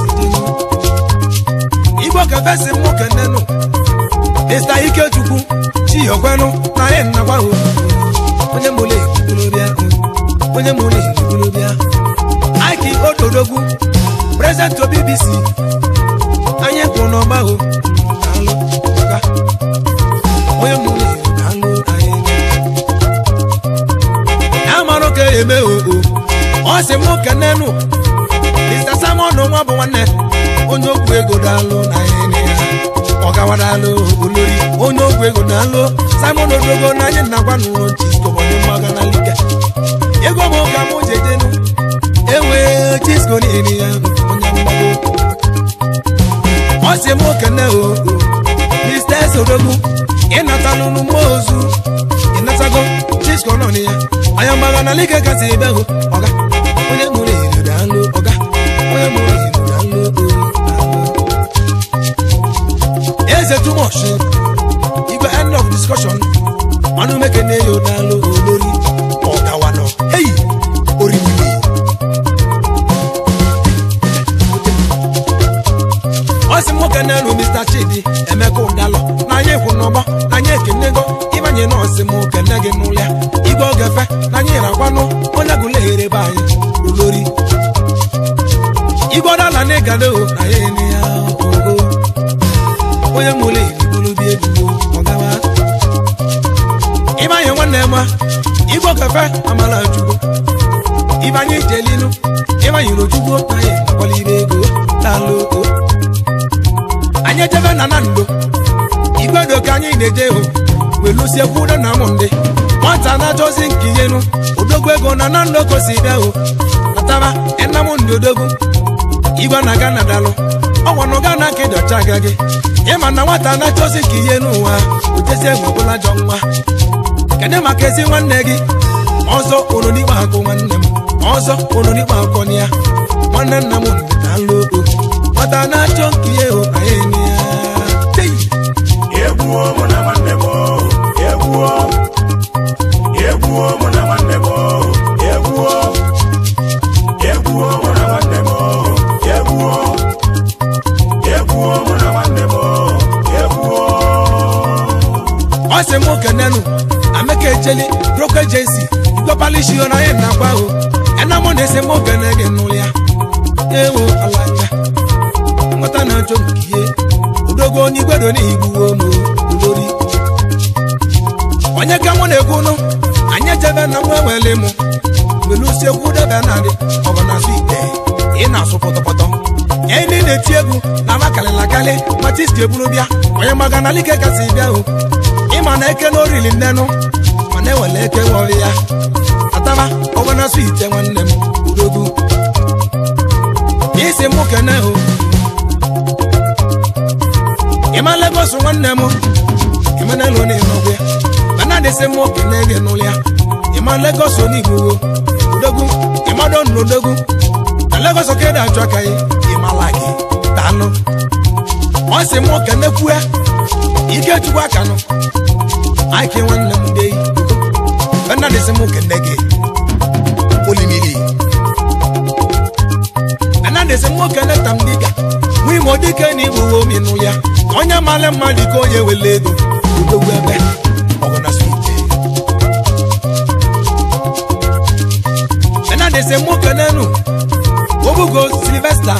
igbo kefesi mụ kenenu mr ikechukwu chiyokwenu na anyị nnagwa o onye mụle igbolobịa onye mụle igbolobịa aiki ododogwu prezident bbc anyị kwụ n'ọgba o daalụ ọga onye mụle daalụ anyị ya mara ka eme o o ọ sị mụ kenenu mr simon nwa bụ nwanne onye okwu ego daalụ na anyị ya ọgawa daalụ olori onye ogwu ego daalụ simon odogo na anyị nakwa n'ụlọ chisko onye mmaga na like ego m ka mụ jedenu ewe chisko niile ya onye mgbago ọ sị m okene o mr esodogu ịnatalụ mmụọ ozu ịnatago chisko nọ na ya anya mgbaga na like kasị ebe hụ ọga onye mụrụ eri daalụ ọga onye mụrụ eri daalụ o daalụ eze too much igwe end of discussion ọnụ mekene ya ụdalụ olori ọgawanọ hei orimiri ọ sị nwoke na-elu mr chidi emeka ụdalọ na anyị kwụ n'ọgbọ na anyị ekenego ịbanye nọọsị m kene gị n'ụlọ ya igwe ogefe na anyị rakwanụ onye gụleghere be anyị olori igwe ọdala na ịgado na ya ene ya ogo onye mụrụ igbolobịa ebubo ọgawa ịbanye nwanne ma igbo kafe amala chukwu ịbanye ijelinu ịbanye rochukwu anyị akwalibe ego daalụ o anyị ejebe na na ndo igwedo ka anyị na-eje hụ welusiekwu udo na ụmụ ndị nwata na-achọzi nke ihenu odogwu ego na na ndo kosi bịa hụ nataba enam ndị odogwu igwe na-aga na dalụ ọnwanụ ga na ka ịdọcha aga gị ịma na nwata na-achọzi ka ihe n'ụwa otezi egwu ọbụla jọ nwa kedu maka ezi nwanne gị ọzọ olonikpe akụ nwanne m ọzọ olonikpe akọ na ya nwanne nna m na-alụ o nwata na-achọ nke ihe hụ na ya ene ya Tei! egwuo mụ na nwanne m o, egwuo egwuo mụ na nwanne m o, egwuo egwuo mụ na nwanne m o, egwuo egwuo mụ na nwanne m o, egwuo ọ sị m kenenu ameka ejeli broko ejensi igwepalishi na anyị na-agba ahụ ena mụ na-ese m okene gị n'ụlọ ya ewo alaka nwata na-achọ nke ihe udogo onye igwedo n'igbuwo m olori onye ka mụ na-ekwu nụ anyị ejebe na nwa ewele mụ welusiekwu debe narị ọbụ na asụ ite ị na-asụ pọtọpọtọ enyi na-eti egwu na makalịlakalị matisti eburu bịa onye maga na like kasị bịa o ịma na eke na orili nnenụ mana ewele eke nwọrị ya ataba ọbụ na asụ ite nwanne m udogwu isi mụ kene o ịma legos nwanne m ịmanelu na ịnọgwe mana dịsị mụ kene gị n'ụlọ ya ịma legos onigbo udogwu ịmado n'odogwu na legos okede achọ aka ya ịmala gị daalụ ọ sị mụ kenekwue ikechukwu akanụ aiki nwanne m dey mana dịsị mụ kene gị olimiri mana dịsị mụ kene tam dịka nwa imo dike na igbuwe omi n'ụlọ ya onye mara mmadụ ka onye wele ego udogwu ebe ọgụ na swite mana dịsị mụ kenenu obugo silvesta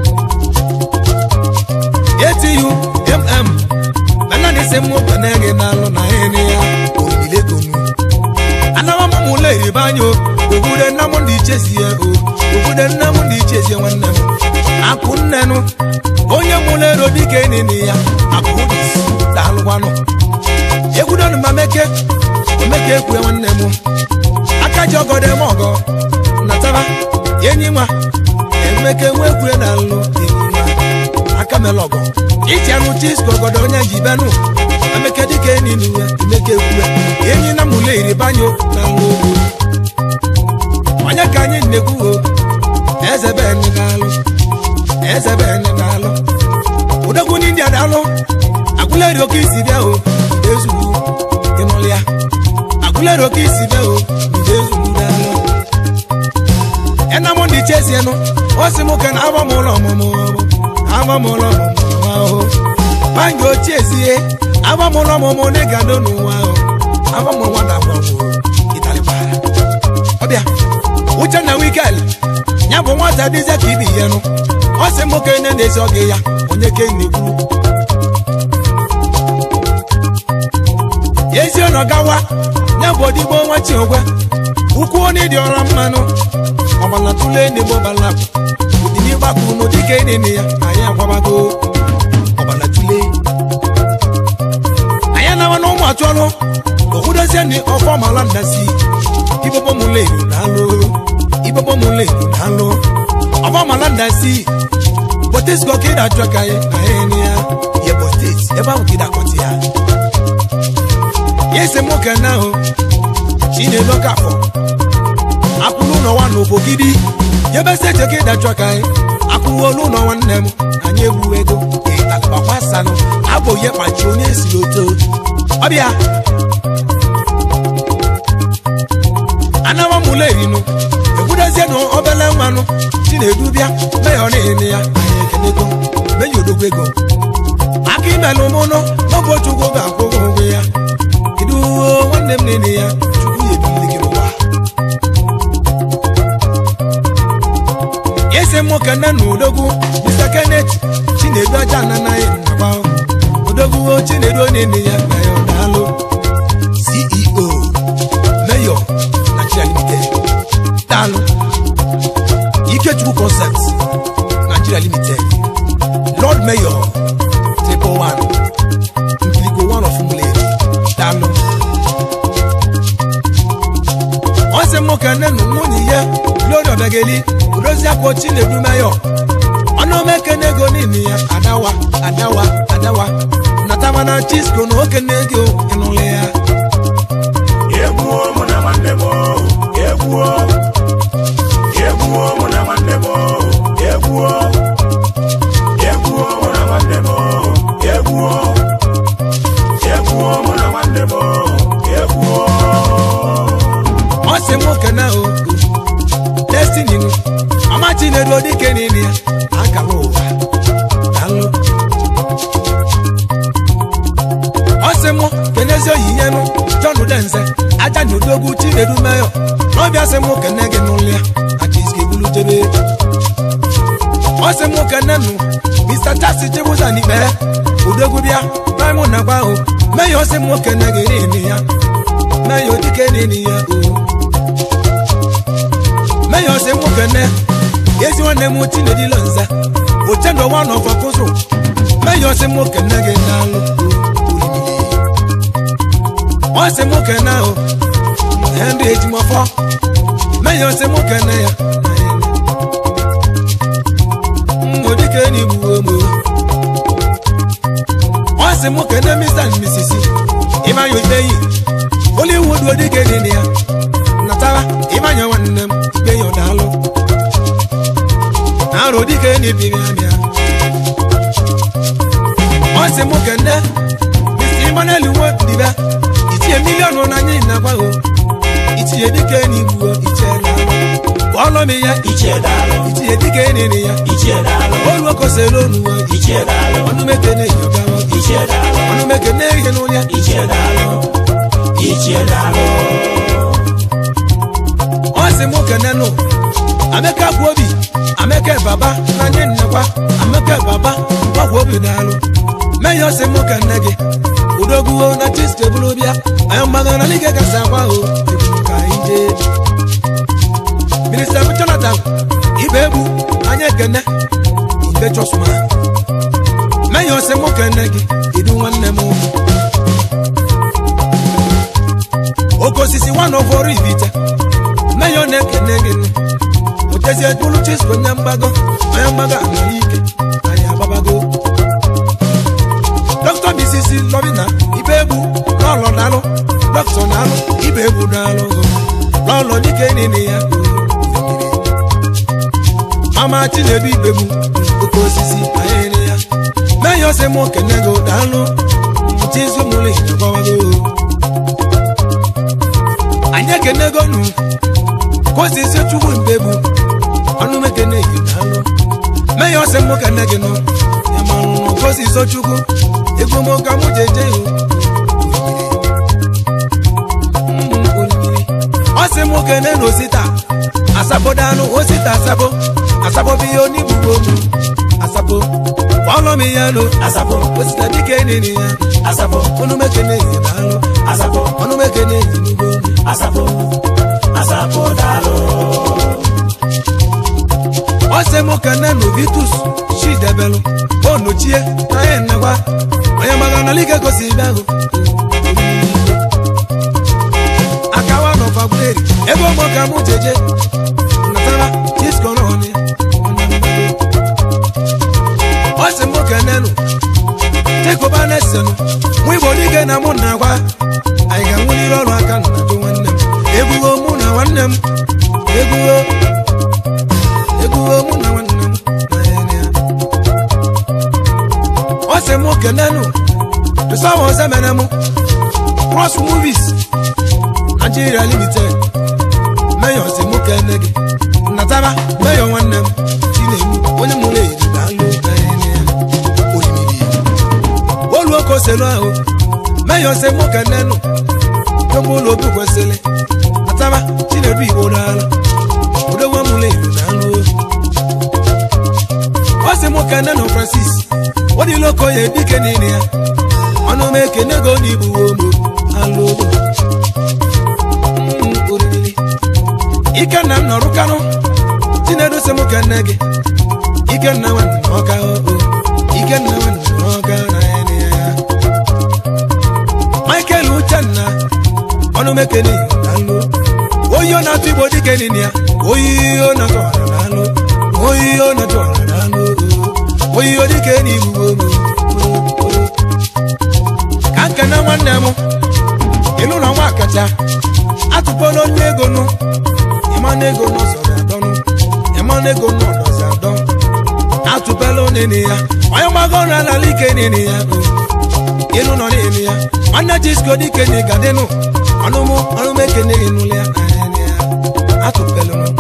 etu mm mana dịsị mụ kene gị n'alụ na ịnị ya oyilegonu anawa m mụlọ eribe anya o obodo nna m ndị ichezie o obodo nna m ndị ichezie nwanne m akụ nnenụ onye mụlọ ero dịka enini ya akụ dis daalụkwanụ egwudonu ma meke omeke ekwe nwanne m aka ji ọgọdọ eme ọgọ nataba enyi nwa emeke nwekwe na alụ enyi nwa aka mele ọgọ iti anụ chisko ọgọdọ onye ji benụ emeke dịka enyi n'uwe emeke kwue enyi na mụle iri banyo na alụ ogwu onye ka anyị nnekwu o eze beni na-alụ eze beni na-alụ odogwu ndị india na-alụ agụleri oke isi bịa o ezugbo ịnụlụ ya agụleri oke isi bịa o mgbe ezugbo na-alụ enamụ ndị chezienụ ọ sị m ka na agba m ụlọ ọmụmụ agba m ụlọ ọmụmụ ahụ banjo chiezie agba m ụlọ ọmụmụ na ịgado n'ụwa ahụ agba m nwa na agba m ịtalị gbara ọbịa uchenna wikel ya bụ nwata dịzie ka ibi ihe nụ ọ sị m okenye na-ezi oge ya onye ke na-ekwu ezi ọnọ gawa ya bụ odigbo nwa chiogwe ukwu onye dị ọra mmanụ ọgbala tụle n'egbo gbala ụdịni gbakụrụ n'ụdị ka enene ya anyị agwabago ọgbala tụle anyị nawa na ụmụ atụọlụ okwudozie ni ọfọ mala ndasi ibobo mu le ìlú lálọ́ ibobo mu le ìlú lálọ́ ọba malanda sí botis kọ kéda jọ káyé ayé ni ya yẹ botis ẹ bá wù kéda kọtì ya yẹ sẹ mú kẹ náà o tìǹyẹ lọkà fọ akulu nọ wa n'obo gidi yẹ bẹ sẹ jẹ kéda jọ káyé akulu olu nọ wa nnem anyị ewu ego ìtàkùbàkwà sanu abò yẹ pàtó onye si oto ọbịa anawa mụla erinu ekwudozie na obele nwanụ chinedu bịa meya ọ na-ene ya anyị ekenego meya odogwu ego aka imelụ mụnụ n'oge chukwu ga-akwụghị ụgwọ ya kedu nwanne m na-ene ya chukwu ya ebili gị n'ụwa ese nwoke nne na odogwu mr kenneth chinedu aja ananaghị nakwa odogwu chinedu na-ene ya na ya ọ daalụ ceo mayor Nigeria Limited. Daalụ. Ikechukwu Concept Nigeria Limited. Lord Mayor Triple One. Nkiriko one of Umuleri. Daalụ. Ọ sị m ka nne na nwunye ya Glory Obegeli Udozi akwa Chinedu Mayor. Ọnụ omekene ego niile ya adawa adawa adawa natama na Chisco na okene ego ịnụlị ya. egwuo mụ na nwanne m o, egwuo egwuo mụ na nwanne m o, egwuo egwuo mụ na nwanne m o, egwuo egwuo mụ na nwanne m o, egwuo ọ sị m kene o destiny nụ ọma chinedu dike niile ya akara ụwa dalụ ọ sị m kenezi oyiye nụ john denze aja na odogwu chinedu meyo n'ọbịa sị m kene gị n'ụlọ ya aka isi ebulu jebe ọ sị m kene nụ mr chasi chibuza n'ikpe odogwu bịa praịmụ na gba o meyo ọ sị m kene gị niile ya meyo dike niile ya o meyo sị mụ kene ezi nwanne m chinedilo nze ochendo wa nọfọ kụzụ meyo sị mụ kene gị n'alụ olimili ọ sị mụ kene o henry ejimọfọ meyo sị mụ kene ya odike n'igbu omo ọ sị mụ kene mr and mrs ịmanya obeyi hollywood odike niile ya natara ịmanya nwanne m ikpe ya ọdalụ arụ dike na-ebiri abịa ọ sị mụ kene mr emmanuel nwodibe itinye miliọnụ n'anya na-agbaghị itinye dike n'igbuo iche ọlọm ya ichie daalụ itinye dike nene ya ichie daalụ olu okosere onuwe ichie daalụ ọnụmekene yogawa ichie daalụ ọnụmekene ihe n'ụlya ichie daalụ ichie daalụ ọ sị mụ kenenụ ameka bụ obi ameka baba na nye nnekwa ameka baba gbagwa obi n'alụ mee ya ọ sị mụ ka nne gị udogwuo na chistebulu bịa anyị mmadụ na n'ike gasị agwa o ebulu ka anyị jee minista bụ jonathan ibe egbu anya ekene ibe josma mee ya ọ sị mụ ka nne gị kedu nwanne m oke osisi nwa na ọfọrọ ibite si ebulu chisko onye mgbago onye mgbago anara ike anyị agbabago dọkịta bisisi lọbina ibe egbu n'ọlọ dalụ dọkịta na-alụ ibe egbu n'alụ n'ọlọ dike nini ya mama chinedu ibegbu oke osisi anyị ere ya mee ya ọsị mụ kene go daalụ chizu mụrụ ịgbawago anyị ekenego nụ kosisi chukwu mbegbu ọnụ mekene yi daalụ mee ya ọsị mụ kene gị nụ ya marụ nụ kosisi chukwu ego mụ ka mụ jeje yo ọsị mụ kene na osita asabo dánú osita asabo asabo bí oníbùgbò mu asabo fọlọmi ya lo asabo osita dike nini ya asabo onumekene yi daalụ asabo onumekene yi nugbo mu asabo asabo daalụ. ọsẹ mụ kene na ovitus chidebelu onochie anyị nnekwa onye maka na like gosi ibe ahụ akawa nọfagberi ebe ụmụ ka mụ jeje natara diskoroni ọ sị mụ kenenu chekoba na-esenu nwa igbo dike na mụ na agwa anyị ga-anwụliri ọrụ aka na ajụ nwanne m egbuwo mụ na nwanne m egbuwo egbuwo mụ na nwanne m na ya ọ sị mụ kenenu tụsawa ọzọ mere mụ cross movies nigeria limited mayor si mụ kene gị natara mayor nwanne m chinemu onye mụrụ eri daalụ olimiri olu oke oselu ahụ mayor si mụ kene nụ jọgbu ụlọ obi kwesịrị natara chinedu igbo daalụ odogwo mụrụ eri daalụ ọ sị mụ kene nụ francis odilo okoye dike niile ya ọnụ m ekene go n'igbu ogbo alụ ogbo oriri ikenna m nọrụ kanụ chinedu sị m kenne gị ikenna nwanne ọka oo ikenna nwanne ọka na ene ya michael uchenna ọnụmekene dalụ oyi ọ na-atụ igbo dike nini ya oyi ọ na-atụ ọra dalụ oyi ọ na-atụ ọra dalụ oyi ọ dike n'igbo ka nkene nwanne m ịlụ na nwa kacha atụpọla onye ego nụ ịmana ego n'ọzọzi adọnụ ịmana ego n'ọdọzi adọ atụpela onene ya onye mgbago ọrụ alala ike nene ya ịlụ nọ n'elu ya nwanne jisko dike na ịgadịnụ ọnụmụ ọnụmụ ekene gị n'ụlọ ya atụpela nụ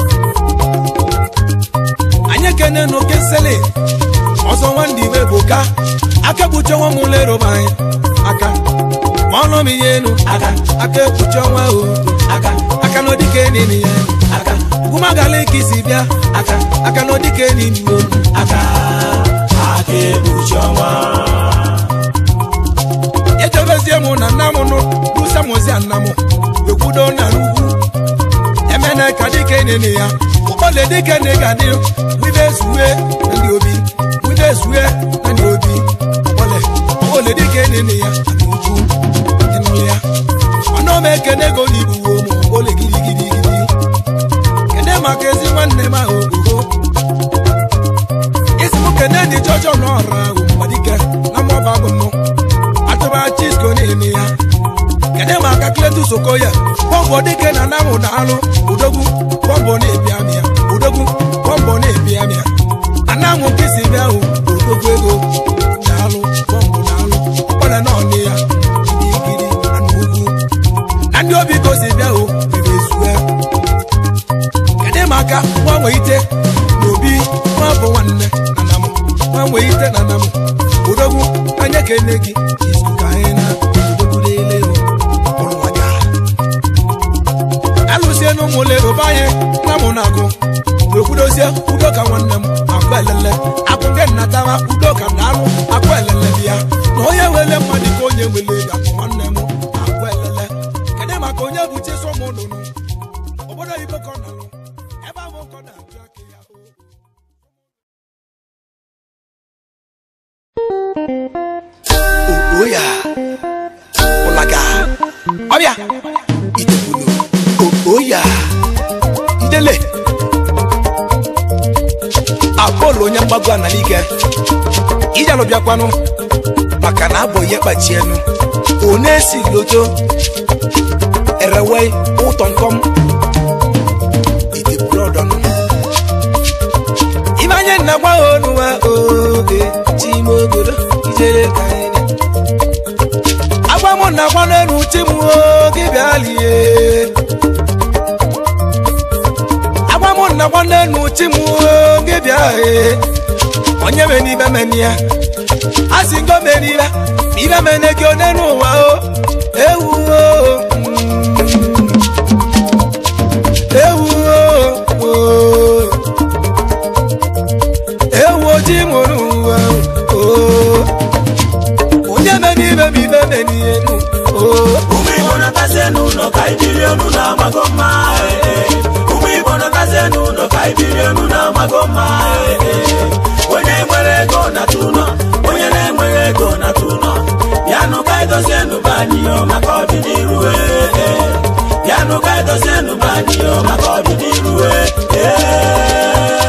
anyị ekene n'oke nsele ọzọ nwanne ibe bụ ka aka kpuchi ọnwa m ụlọ eroba anyị aka ọnụ m ihe enu aka aka ekpuchi ọnwa o aka aka n'odike enini ya aka gwumagala ike isi bịa aka aka n'odike enini o aka aka ekpuchi ọnwa ejebezie mụ na nna m nụ busamozi nna m ekwudo na n'ugwu emene ka dike enini ya ụkpọle dike na ịgadị wibe zuwe na ndị obi wibe zuwe na ndị obi ụkpọle ụkpọle dike enini ya ugwu ịnụ ya ọnụ m ekene ego n'igbu wo mụ ole gidigidigidi kene maka ezi nwanne m ahụ ogo isi m kene dị jọjọ n'ọrụ ahụ mgbadike na mmọba bụ mụ atụba chisko na-eme ya kene maka kletus okoye bọmbọ dike na namụ na alụ udogwu bọmbọ na-ebi amịa udogwu bọmbọ na-ebi amịa anamụ nkịsi bịa ahụ odogwu ego na alụ bọmbọ na alụ ọkpọle na ọnị ya gidigidi anụ ugwu na ndị obi gosi bịa o biri ezue kedu maka gbanwe ite na obi nwa bụ nwanne na nam gbanwe ite na nam odogwu anya kene gị izu ka anyị na odogwu lele ụlọga alụsie na ụmụle roba anyị na mụ na agụ wee kwudozie udo ka nwanne m akụ elele akụ nke nnatara udo ka na alụ akụ elele dị ya na onye wele mmadụ ka onye wele ga nwanne m akụ elele kedu maka onye bụ chisom nụnụ obodo oyibo ka ọ nọlụ ebe ahụ ka ọ na-ajụ aka ya o oya ụlaga ọbịa idebulu oya idele ụlọ onye mgbago ana n'ike ijalụ bịakwanụ maka na abụ ihe kpachi enu one esi loto erewe ụtọ nkọm iti brodọnụ ibe anya nna gwa ha onuwa oge chime obodo ijere ka anyị agwa m na gwa n'elu chi m oge bịa lie agwa m na gwa n'elu chi m oge bịa ee onye mere n'ibe meni ya a sị ngo mere ibe ma ibe mene gị onye n'ụwa o ewu o mm, ewu o o ewu ojii mụrụ ụwa o onye mere ibe ma ibe meni enu o ụmụ igbo nọtazie n'ụlọ ka anyị biri elu na-amago mma ee, ee. ụmụ igbo nọtazie n'ụlọ ka anyị biri elu na-amago mma ee, ee. onye nwere ego na-atụ ụlọ onye na-enweghị ego na-atụ ụlọ bịanụ ka anyị dozie nụba anyị yo maka ọdịnihu ee, ee. bịanụ ka anyị dozie nụba anyị yo maka ọdịnihu ee, ee.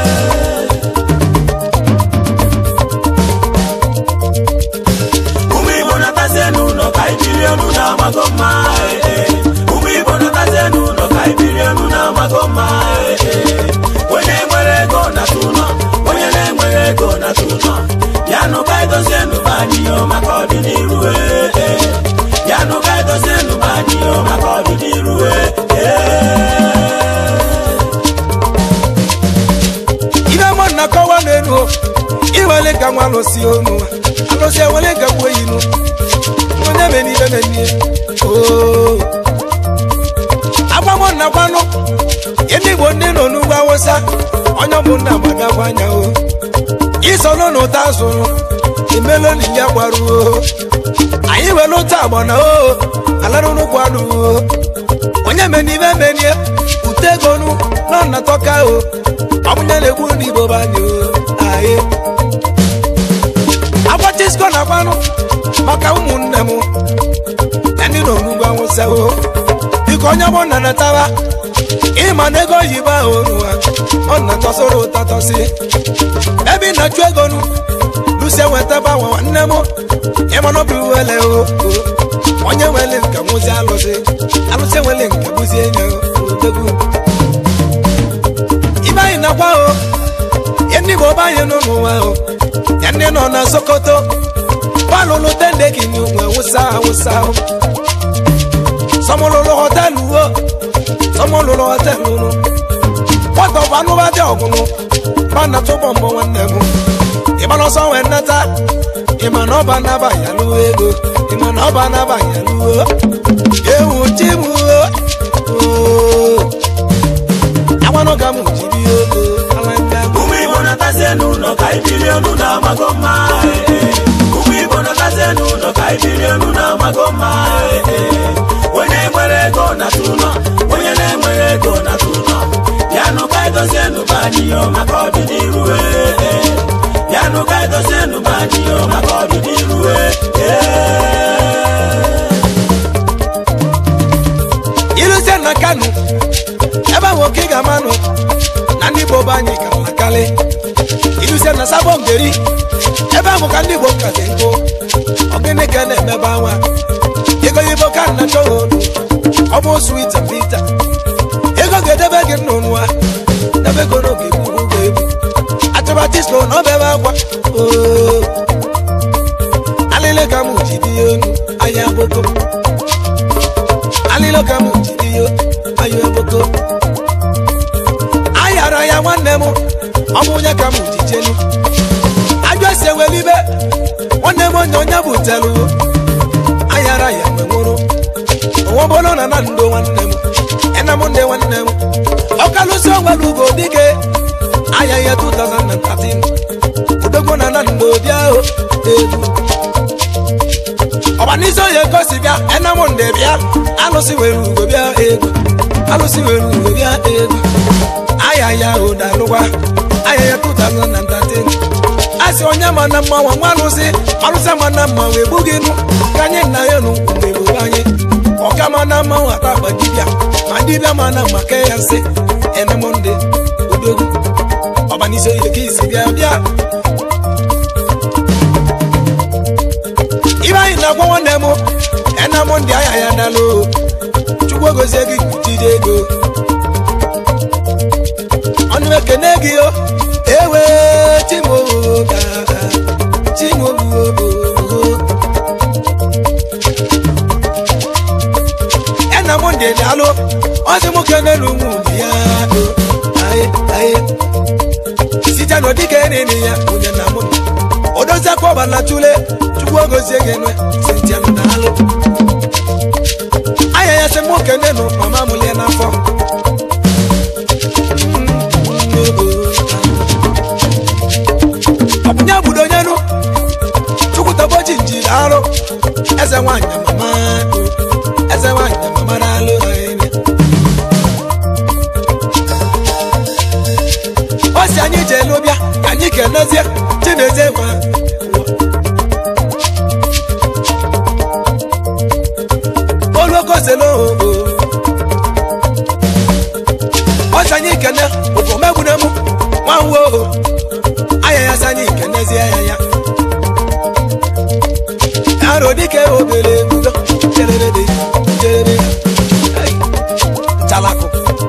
ụmụ igbo nọtazie n'ụlọ ka anyị biri elu na-amago mma ee, ee. ụmụ igbo nọtazie n'ụlọ ka anyị biri elu na-amago mma ee, ee. onye nwere ego na-atụ ụlọ onye na-enweghị ego na-atụ ụlọ bịanụ ka anyị dozie nụba anyị yo maka ọdịnihu ee, ee. bịanụ ka anyị dozie nụba anyị yo maka ọdịnihu ee, ee. ibe mọ na kọwa n'elu o, iwele ka nwa alụsị onu alụsị ewele ka gbuo inu onye mere ibe menie o agbamọ na gwanụ ndị igbo ndị nọ n'ugbo awụsa onye ụmụnna gbadakwa anya o isoro na ụta azụrụ imeloni ya gbaruo anyị were ụta agbana o alarụrụkwu adụo onye mere ibe menie ute egonu nọ na tọka o ọbụnya na-egbu n'igbo banye o anyị agbachisko na gwanụ maka ụmụnne m na ndị nọ n'ugbo awụsa o biko onye bụ nna nataba ịma na ego oyibo ahụ oruwa ọ na-atọsoro ụta tọsị ebe ị na-achụ ego nu lusie wetaba nwa nwanne m ịma na ọ bụ wele o o. onye nwere nke nwụzi alụsị alụsị nwere nke bụzi enye o odogwu ibe anyị nakwa o ya ndị igbo be anyị nọ n'ụwa o ya ndị nọ na sokoto palụlụ tende kini nwe wụsa awụsa o sọmụlụlụ họtelụ o sọmụlụlụ họtelụ nụ nwata ọbụ anụba dị ọgụnụ mana tụbọ mbọ nwanne m ịgbana ọsọ wee nnata ịma na ọba naba ya lụọ ego ịma na ọba naba ya lụọ ewu chi m o agbanụ ka m jiri ego alanga m ụmụ igbo nọtazie n'ụlọ ka anyị biri elu na-amago mma ee, ee. ụmụ igbo nọtazie n'ụlọ ka anyị biri elu na-amago mma ee, ee. onye nwere ego na-atụ ụlọ onye na-enweghị ego na-atụ ụlọ bịanụ ka anyị dozie nụba anyị yo maka ọdịnihu ee, ee. bịanụ ka anyị dozie nụba anyị yo maka ọdịnihu ee, ee. iluzie na kanu ebe ahụ oke ga-amanụ na ndị igbo be anyị ka nakalị iluzie na sabo ngeri ebe ahụ ka ndị igbo ka dị nkụ ọgịnị ka na-emebe anwa ego yibo ka nna chọghị ọ bụ swit and bita ego ga-edebe gị nnụnụ a debe ego n'oge egbu ụgwọ egbu achọba tislo na ọbebe akwa oo alịle ka m ji dị ya onu ahịa boko alịle ka m ji dị ya ahịa boko ayara ya nwanne m ọ bụ onye ka m ji jenu ajọ esi ewelibe nwanne m onye onye butelu ayara ya mgbe nwụrụ onwebolo na na ndo nwanne m ena m ndị nwanne m ọkalụsi onwere ugo dike aya ya 2013 odogwo na na ndo bịa o egwu ọbanisi onye gosi bịa ena m ndị bịa alụsị were ugo bịa egwu alụsị were ugo bịa egwu aya ya ụdalụgwa aya ya 2013 asị onye ma na mma nwa nwa alụsị alụsị ma na mma wee gbu gị nụ ka anyị nna ya nụ mgbe gboo anyị ọka ma na mma nwata agba dibịa ma dibịa ma na mma ke ya nsị enemondị odogwu ọbanisi oyi ka isi bịa bịa bịa ibe anyị na-agwa nwanne m ena m ndị ahịa ya dalụ chukwu gozie gị jide ego ọnụ ekene gị o ewe chimoga chimogo ena m ndị dalụ ọsị m kenelu ụmụ ya o aye aye site n'ụdịka enene ya onye na mụ odozi akwa ọbala tule chukwu ogozie gị nwe sintianụ na alụ anya ya sị mụ kenenu mama m lie n'afọ ọbụnya budo onye nụ chukwu toboji njiri arụ eze nwanyị mama eze nwanyị mama na-alụ anyị ọ si anyị jee lụbịa ka anyị kenezie chinezie gwa olokoselo ọ si anyị kene okomegwunemu nwanwo anya ya si anyị kenezie ya ya aro dike obere ebudo jererede jerere chalakụ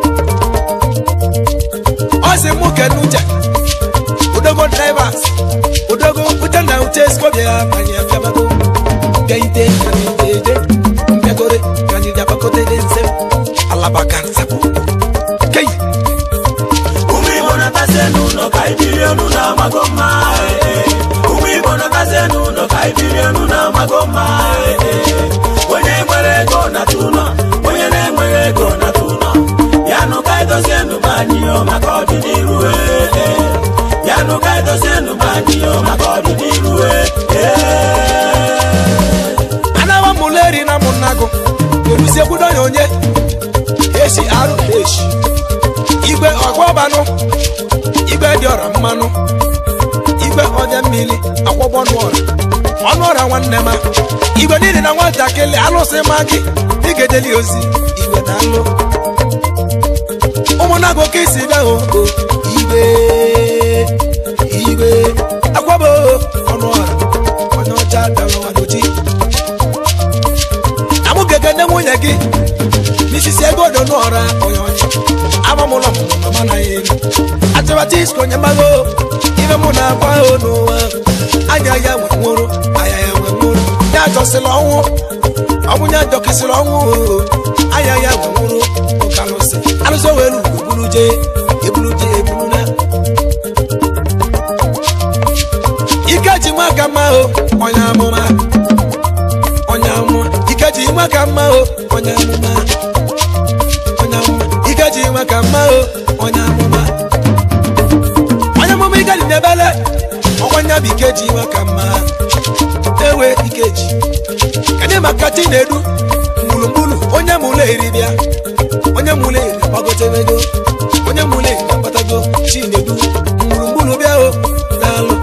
ọ sị mụ kene uche odogo drivers odogo uche na uche skobia anyị afiamago gaide kaniteje mbịagore ka anyị bịagbakọtede nse alabaka nsapụ kei ụmụ igbo na-akasị n'ụlọ ka ibiri elu na-amago mma ee, ee. ụmụ igbo na-akasị n'ụlọ ka ibiri elu na-amago mma ee, ee. onye nwere ego na-atụ ụlọ onye na-enweghị ego na-atụ ụlọ ya nụ ka edozie ndụba anyị yo maka ọdịnihu ee, ee. ya nụ ka edozie ndụba anyị yo maka ọdịnihu ee, ee. anawa muleri na munago erusiegbudo ya onye esi arụ eshi igwe ọgwọbanụ igwe dị ọra mmanụ igwe ọdị mmiri akwọgbọnụ ọra ọnụ ọra nwanne ma igwe niile na nwatakịrị alụsị ma gị igedeli ozi igwe na alụ ụmụnago ka isi bịa o o, igwe igwe akwọbo ọnụ ọra onye ọcha dara n'oji amụgege nne nwunye gị n'isisi ego do n'ọra onye ọcha amamụlọ mụmụ mama na ya elu achọbata isko onye mmago ibe mụ na-agwa ha n'ụwa anya ya nwe nwụrụ anya ya nwe nwụrụ ya ajọsịla ọnwụ ọbụnya ajọkịsịrị ọnwụ oo. anya ya nwe nwụrụ ụka alụsị alụsị owelu ebulu je ebulu je ebulu na ike ji nwa ka mma o onye amụma onye amụma ike ji nwa ka mma o onye amụma onye amụma ike ji nwa ka mma o onye amụma onye amụma ike dị n'ebele ọkwa nya bụ ike ji nwa ka mma ewe ike ji kedụ maka chi na-edu gburugburu onye mụlụ eri bịa onye mụlụ eri gbagotebego onye mụlụ eri akpatago chi na-edu gburugburu bịa o daalụ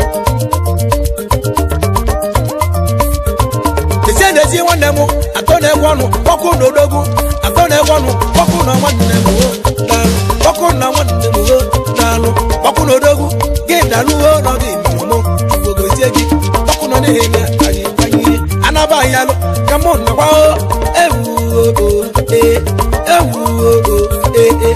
ezie n'ezie nwanne m atọ na-egwe ọnụ kpọkụ na odogwu atọ na-egwe ọnụ kpọkụ na nwanne m o daalụ kpọkụ na nwanne m o daalụ kpọkụ na odogwu gị dalụ o nọ gị mụrụ m ugogozie gị kpọkụ nọ n'ihi na anyị kwanyere anaba anyị alụ ka mụ nakwa o ewu o ee ewu o ee ee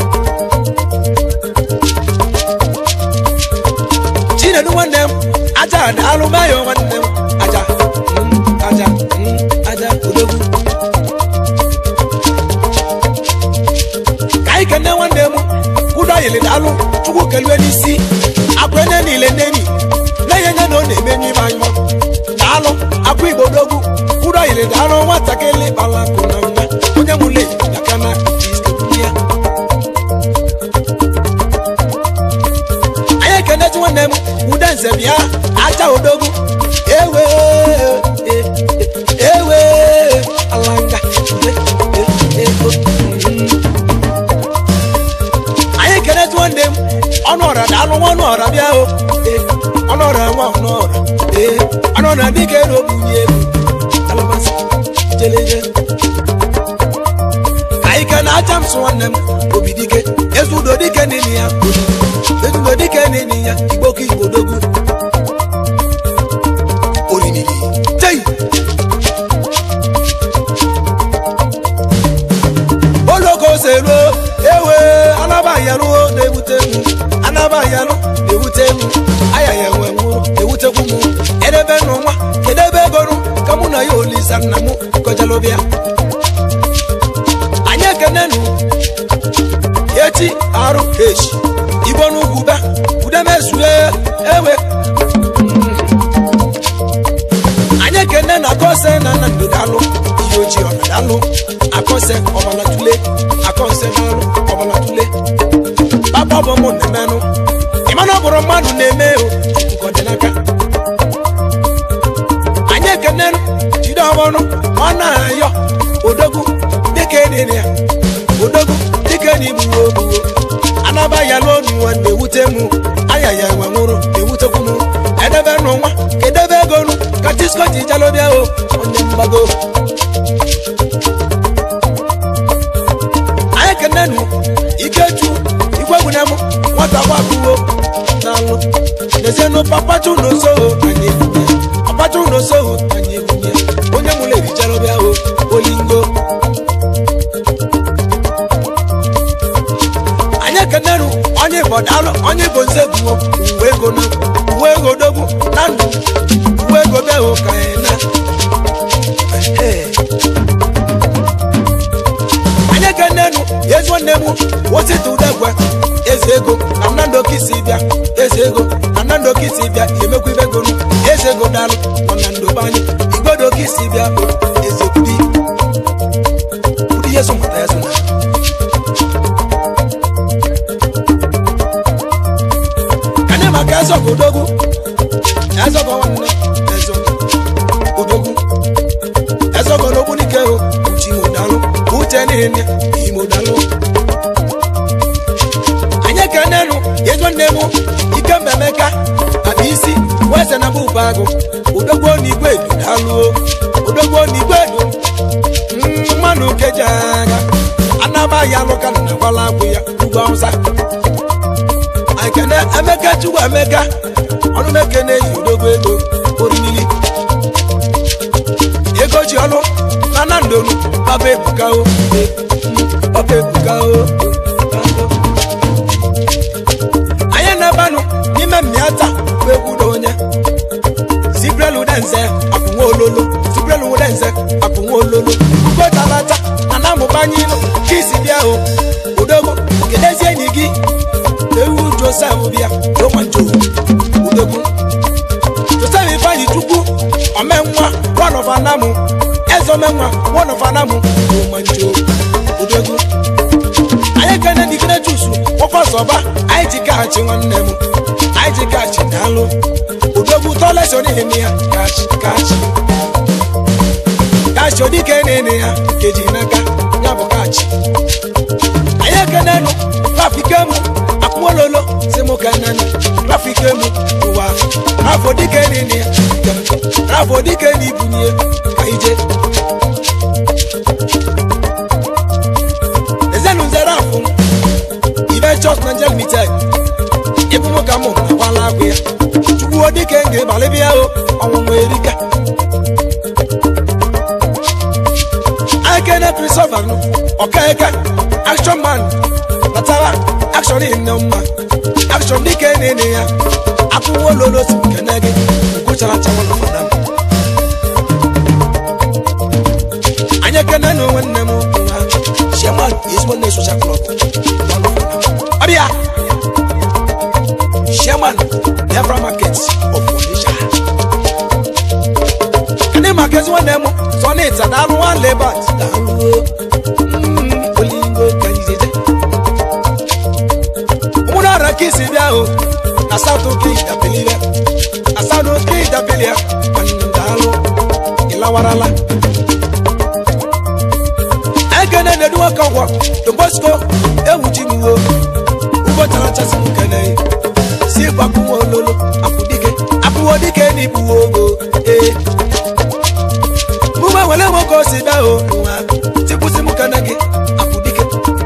chinedu nwanne m aja daalụ mayo nwanne m aja mm, aja mm, aja odogwu ka anyị kene nwanne m kwudo yili daalụ chukwu kelue n'isi akwa ene niile neni na-enye nye na ọ na-eme n'ime anyụ daalụ akwa igbo odogwu kwudo yili daalụ nwatakịrị kpala akụ na nwa onye mụle yakana ya anyị ekenechi nwanne m ude nze bịa aja odogwu ewe e- e- ewe alanga e- e- e- o- mm. anyị kenechi nwanne m ọnụ ọra daalụ nwa ọnụ ọra bịa o e, ọnụ ọra nwa ọnụ ọra ee ọnụ ọra dịka ero bunye ego alabasị jeleje ka anyị kene aja m sụ nwanne m obi dike ezudo dike n'ili ya ezudo dike n'ili ya igbo ka na akọse na na ndo dalụ ihe ojii ọ na-dalụ akọse ọbala tule akọse dalụ ọbala tule papa ọ bụ mụ na-emenụ ịmana ọ bụrụ mmadụ na-eme o nke ọ dị n'aka anyị ekenenụ jide ọmọnụ ọ na-ayọ odogwu dịka edere ya odogwu dịka na igbuwo ogbuwo anaba ya n'onu nwa na-ewute mụ aya ya nwe nwụrụ na-ewutekwu mụ edebe n'ụwa kedebe ego nụ ka disko ji jalobịa o onye mgbago anyị kenenụ ikechu igwegwunem nwata gbakuwo n'alụ nezienụ papatu n'osoho anyị ebunye papatu n'osoho anyị ebunye onye mụrụ erijalobịa o olingo anyị ekeneru onye igbo daalụ onye igbo nze bụ uwe ego na uwe ego dogwu na ndụ uwe ego bịa hụ ka anyị na Ee. anyị ekenenu ezi nwanne m wosita udegwe eze ego na nnamdị okisi bịa eze ego na nnamdị okisi bịa emekwa ibe ego nu eze ego daalụ nọ na ndobe anyị igbodo okisi bịa bụ eze kwudi kwudi yesu mụta yesu na anyị maka ezọgụ odogwu ezọgụ nwanne ezọgụ odogwu ezọgụ n'ogbu n'ike o uchi modalụ uche niile imodalụ anyị ekenenu ego nne m ike mmemeka aba isi weze na bụba agụ odogwu n'igwe edu dalụ odogwu n'igwe edu Mm, mmanụ keji agha anaba ya alụka na gwala agwụ ya ugwu awụsa ekene emeka chukwu emeka ọnụ meke na-eyi odogo ego orimili ego ji ọnụ na na ndonu baba ebuka o baba ebuka o anyị na-ebanụ n'ime mmiata bụ egwu na onye zibrelu denze apụnwa ololo zibrelu denze apụnwa ololo ugo talata na na-amụbanye ilu ka isi bịa o odogwu kedezi enyi gị ewu josef bịa romanjo udogwu josef ifeanyi chukwu omenwa one of anamu eze omenwa one of anamu romanjo udogwu anyị kene dikere chusu ọfọsọba anyị ji kaghachi nwanne m anyị ji kaghachi daalụ udogwu tọlesi onihime ya kachi kachi kachi odike nene ya keji n'aka ya bụ kachi anyị ekenenu trafikemu akwụololo si mụ ka nani trafikemu ụwa afọ dike nene ya afọ dike na ibunye ka ije ezenu nzere afụ ibe chọs na njem mited ịbụ mụ ka mụ akwala agwụ ya chukwu dike nga ịbalị bịa o ọnwụnwa erika akene christopher nụ ọkaeka action man natara action nne mma action dike nene ya akwụwo lolo si kene gị gwụchara chawa na fada m anyị ekene na onwe nne m nwa sheman ezigbo nne social club ọbịa chairman Biafra market of Onitsha ndị maka ezi nwanne m sonita daalụ nwa lebat daalụ Mm, olingo ka ijeje ụmụrụ ọrịa ka isi bịa o na south oke idabilia na south oke idabilia daalụ ịlawarala ekene na-edu nwoke ọgwọ tobosko ewuchi m uwe ugbo charachasị m kene si gbakwuwe ololo apụdike apụwo dike na ikpuwe ogo ee mụme were nwoke o si bịa o nwa tikwụsị m kene gị apụdike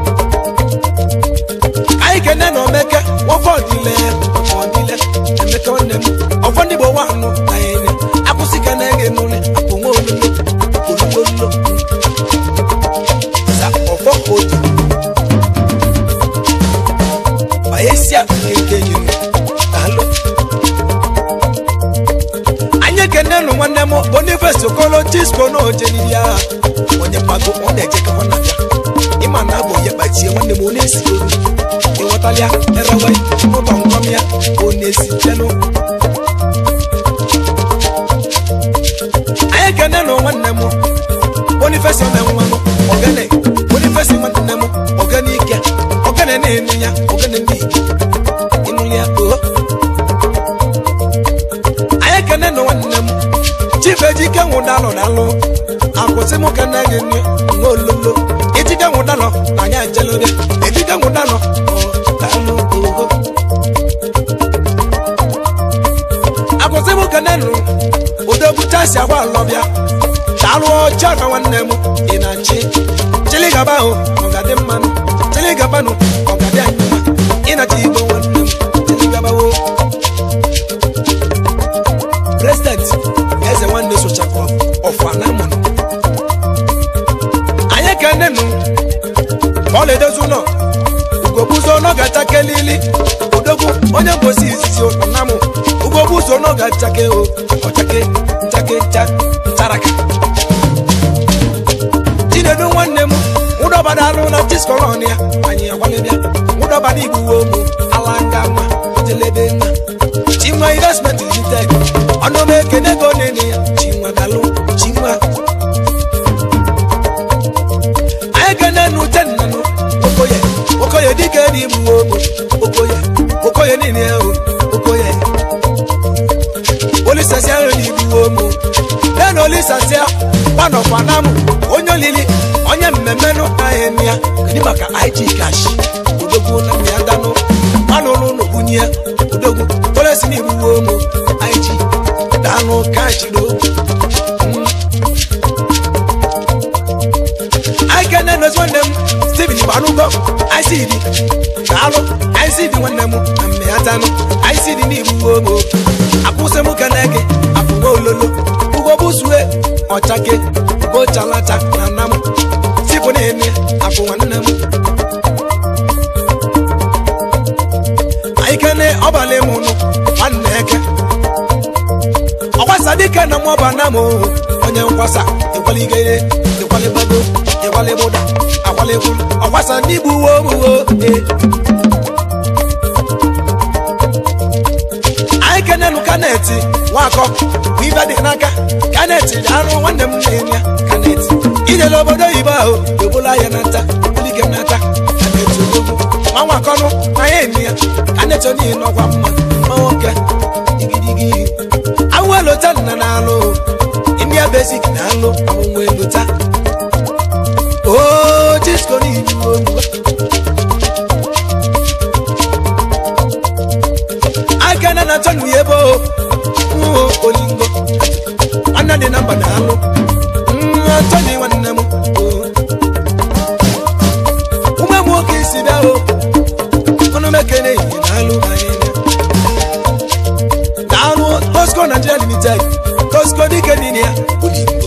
anyị kene na omeke nwoke ọdịle ọdịle emeka nwanne m ọfọ ndị igbo nwa anụ na ene akwụsị kene gị n'ụlọ apụnwe ololo ololo sa ọfọ otu bayesia nke nyere daalụ anyị ekene nụ nwanne m boniface okolo chisco na ojeniri agha onye mmago ọ na-ejekọkọ na bịa ịma na abụ ya kpachie nwanne m ọ na-esi olu ịghọtalịa erewe n'ụlọ nkwam ya ọ na-esi chenụ anyị ekene na nwanne m bonifesi ome nwanụ ogene bonifesi nwanne m ogene ike ogene na-enu ya ogene ndị ike ịnụ ya oo anyị ekene na nwanne m chifu ejike nwụdalụ dalụ akwụsị m kene gị nne nwa ololo ejike nwụdalụ na anyị ejelobe ejike nwụdalụ dalụ oho akwụsị m kene nụ udobuchasi agwa alọbịa daalụ ọcha na nwanne m ị na-achị chiligaba ahụ ọ ga-adị mmanụ chiligabanụ ọ ga-adị anyị mma ịnachi igbo nwanne m chiligabawo president eze nwanne sochapụ ọfụ anamụnụ anyị ekene nụ ọla edozi ụlọ ugogbuzo n'ọgacha kelili odogwu onye mbosi izizi ụnamụ ugogbuzo n'ọgachake o ọchake nchake ncha ncharaka chinedu nwanne m nwụdọbada alụ na chiskolon ya anyị agbalịbịa nwụdọbada igbuwe ụmụ ala nga nwa ojelebe nwa chinwa investment limited ọnụm ekene go nene ya chinwa dalụ chinwa anyị kene nu tennanụ okoye okoye dike dị igbuwe ụmụ okoye okoye niile ya o okoye olisasia nri igbuwe ụmụ nena olisasia gbanọkwa na mụ onye olili onye mmemme nụ ahịa nne ya kedu maka ig cash odogwu na ya danụ anụrụ n'obunye ya odogwu polisi na igbuwe ụmụ ig danụ cash do aikene nozi nwanne m steven gbanugo icd daalụ icd nwanne m na mme ya tanụ icd na igbuwe ụmụ akwụsị m kene gị afụwa ololo ugobusue ọchake gochalata na nna m sipụ na-eme afụ nwanne m aikene ọbalị m nụ nwanne eke ọkwasa dike na mọba na m onye nkwasa ịkwaligere ịkwalibago ịkwalịbụda akwalịbụ ọkwasa n'igbu uwe omuwo anyị kenenụ kaneti nwakọ bụ ibe dị n'aka kaneti dị anụ nwanne m na-enye kaneti ijele obodo oyibo ahụ ebola ya na nta ebulike m n'aka kaneti odogwu nwa nwakọnụ na ya enyi ya kaneti onihi n'ọkwa mma nwa nwoke digidigi awụ elota nna na-alụ india basic na-alụ ọmụnwa elota o jisko n'ihu ogbu akene na tọnu yebo nwo olingo nwanne dị na mba na alụ tọni nwanne m ume nwoke isi bịa o ọnụ mekene ihe na alụ anyị na-alụ Costco Nigeria Limited Costco dike niile ya olingo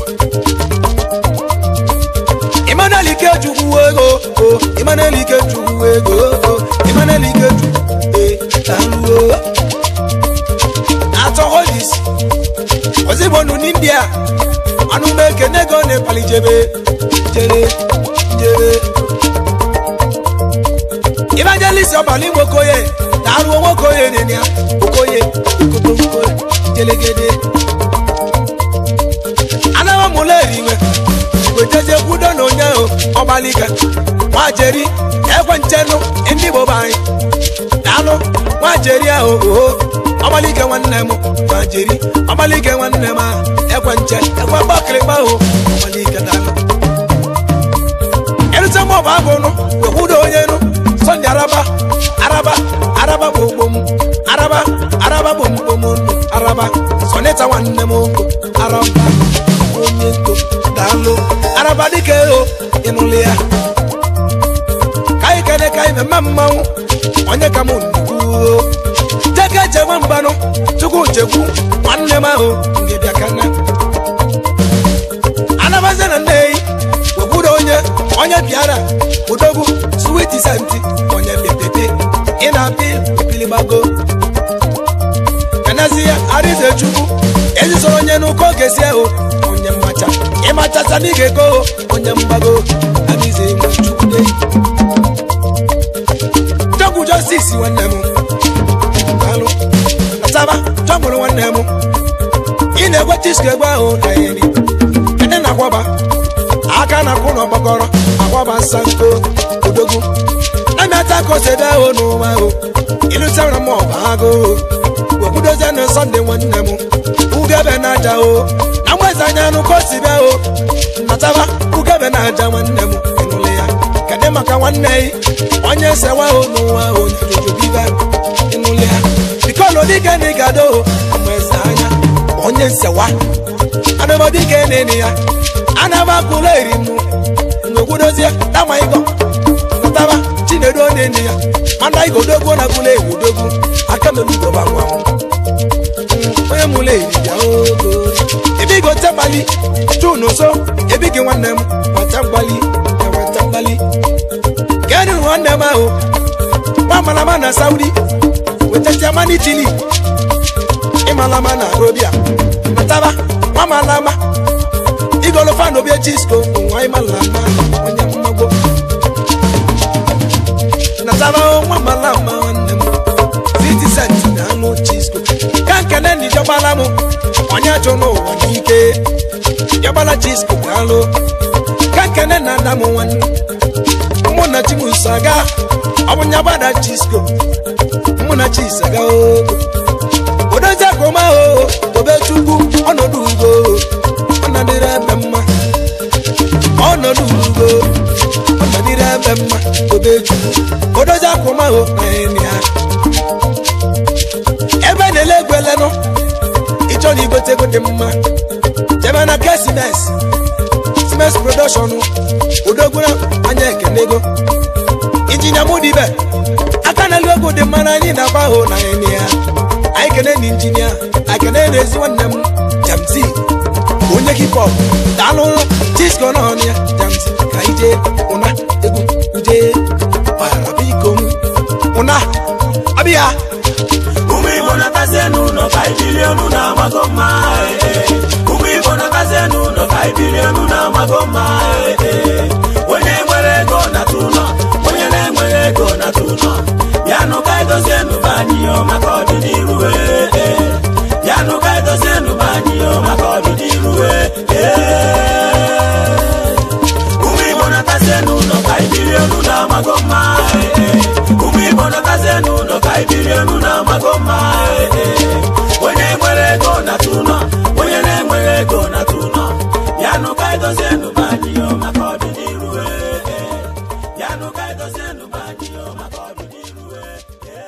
Emmanuel Ikechukwu ego o Emmanuel Ikechukwu ego o Emmanuel Ikechukwu e daalụ o atọ holis ozibonu n'india anụmeke nego nepali jebe jere jere evangelist ọbali nwokoye na-arụ nwokoye nenia okoye okotokoye jelegede anamamụla eriwe wejeje kwudo na onye ahụ ọgbalike nwajeri ekwe nchenụ ndị igbo be anyị daalụ nwajeri ahụ oho ọgbalike nwanne m nwajeri ọgbalike nwanne m ahụ ekwe nche ekwe gbakịrịgba ahụ ọgbalike daalụ erute m ọbụ agụnụ wekwudo onye nụ sọnde araba araba araba bụ ogbo m araba araba bụ mkpom nụ araba sọnịta nwanne m oko araba onye nto daalụ araba dịka ego ịnụlị ya ka anyị kene ka anyị memme mmanwụ onye ka m nnukwu jeke chekwe mgbanụ chukwu chekwu nwanne m ahụ ngịbịa kana anabazie na nneyi wekwuru onye onye bịara udogwu switi senti onye bịapepe ị na-apị epilibago kanezi ya arize chukwu ezizoro onye n'ụkọ gesi ahụ onye mmacha ịmachasa na ị ga-ego onye mgbago arize nwe chukwu dey jọgwu jọstis nwanne m alụ nataba jọgburu nwanne m ị na-egwe chisko egbe ahụ na eri aka na-akwụ n'ọgbakọrọ agbaba nsanko odogwu emeta kosede o n'ụwa o ịlụtara m ọba agụ obodozie na sọnde nwanne m ugebe na aja o na mgbezi anya nụ kosibe o nataba ugebe na aja nwanne m ịnụle ya kedụ maka nwanne yi onye sewa o n'ụwa o nyajojobibe ịnụle ya bikọlụ dike na ịgado o mgbezi anya onye nsewa anabadike nene ya anabakwụla eri mụ ngwegwudozie dama ịgọ nataba chinedu nene ya mana igodogwu na gwula ewudogwu aka melugoba nwanwụ onye mụla eribịa ogo ebe igo tegbali chunu so ebe gị nwanne m nweta mgbali enweta mgbali gani nwanne m ahụ nwa malama na saudi wetachiama n'itili ịmalama na arobia nataba nwa malama igolofa na obie chisko nwa ịmalama onye mmagbo nataba nwa malama nwanne m 50 cent na anụ chisko ka nkene na ijegbala m onye chụ n'ụwa n'ike jegbala chisko ga-alụ ka nkene na ada m nwanne mụ na chimuso aga ọ bụ nya gbada chisko mụ na chisaga ogo odozi akụma o tobechukwu ọnọdụ ugo ọnọdịrị ebe mma ọnọdụ ugo ọnọdịrị ebe mma tobechukwu odozi akụma o na ya ebe na-ele egwu elenụ ịchọ na igote ego dị mma jebe na kesimes simes production odogwura anya ekenego injinia mudibe aka na elu egwu dị mma na anyị na-agba ahụ na enyi ya anyị kene na injinia anyị kene na ezi nwanne m jamzi onye hip-hop daalụ chisko na ọnụ ya jamzi ka anyị jee ụna egwu jee gbara biko m ụna abịa ụmụ igbo natazie n'ụlọ ka ibili elu na-amago mma ee, ee. ụmụ igbo natazie n'ụlọ ka ibili elu na-amago mma ee, ee. onye nwere ego nata ụlọ onye na-enweghị ego nata ụlọ bịanụ ka edozie nụba anyị yo maka ọdịnihu ee, ee. bịanụ ka edozie nụba anyị yo maka ọdịnihu ee, ee. ụmụ igbo natazie n'ụlọ ka ibili elu na-amago mma ee, ee. ụmụ igbo natazie n'ụlọ ka ibili elu na-amago mma ee, ee. onye nwere ego nata ụlọ onye na-enweghị ego nata ụlọ yanụ ka edozie nụba anyị yo maka ọdịnihu ee, ee. yanụ ka edozie nụba anyị yo maka ọdịnihu ee, ee.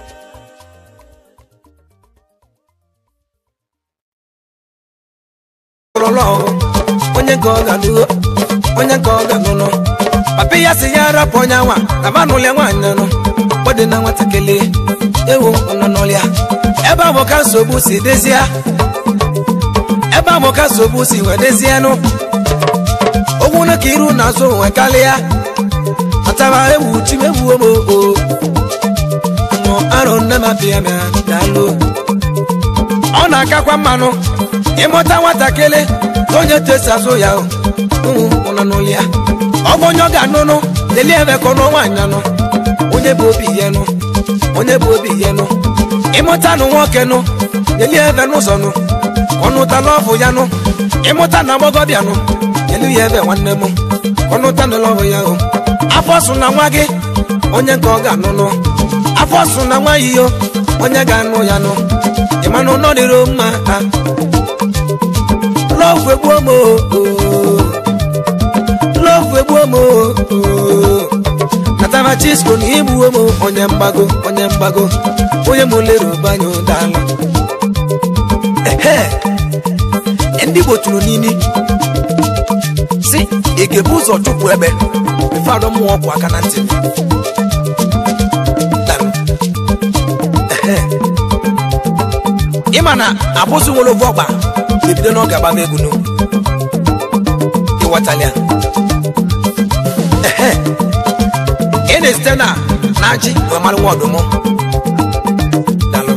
lọlọ onye nke ọ ga-alụgo onye nke ọ ga-anụnụ papa ya si ya rapụ onye nwa na manụlịa nwaanyị nụ ọ dị na nwatakịrị ewu nọnọlịa ebe ahụ ka nsogbu si dezie ebe ahụ ka nsogbu si wee dezie nụ ogwu na ka iru na azụ wee karịa atara ewu chi ewu omo o mụ arụ nne m apịa m ya daalụ ọ na-akakwa mmanụ ịmụta nwatakịrị ka onye tesi azụ ya ụmụ nọ n'ụlọ ya ọ bụ onye ọ ga-anụnụ lelie ebe ka ọnụ nwaanyị anụ onye bụ obi ya nụ onye bụ obi ya nụ ịmụta nụ nwoke nụ lelie ebe n'ụzọ nụ ọnụta lọvụ ya nụ ịmụta na agbọgọbịa nụ elu ya ebe nwanne m ọnụta na lọvụ ya o afọ sụ na nwa gị onye nke ọ ga-anụnụ afọ sụ na nwa yiyo onye ga-anụ ya nụ ịmanụ nọ dịrị mma ha lọvụ egbuo m o lọvụ egbuo m o natara chisko na igbuo m onye mgbago onye mgbago onye m lere ụbanye ụdala ehe ndị igbo tụrụ n'imi si ị ga-ebu ụzọ chụpụ ebe mefadọ mmụọ ọgwụ aka na ntị Daalụ. Ehe. ịma na abụzụ nwere ovu ọgba ebido n'oge agbam egwu n'ugwu ịghọtala ya ehe ị na-esite na na ajị wee mara nwa ọdụm dalụ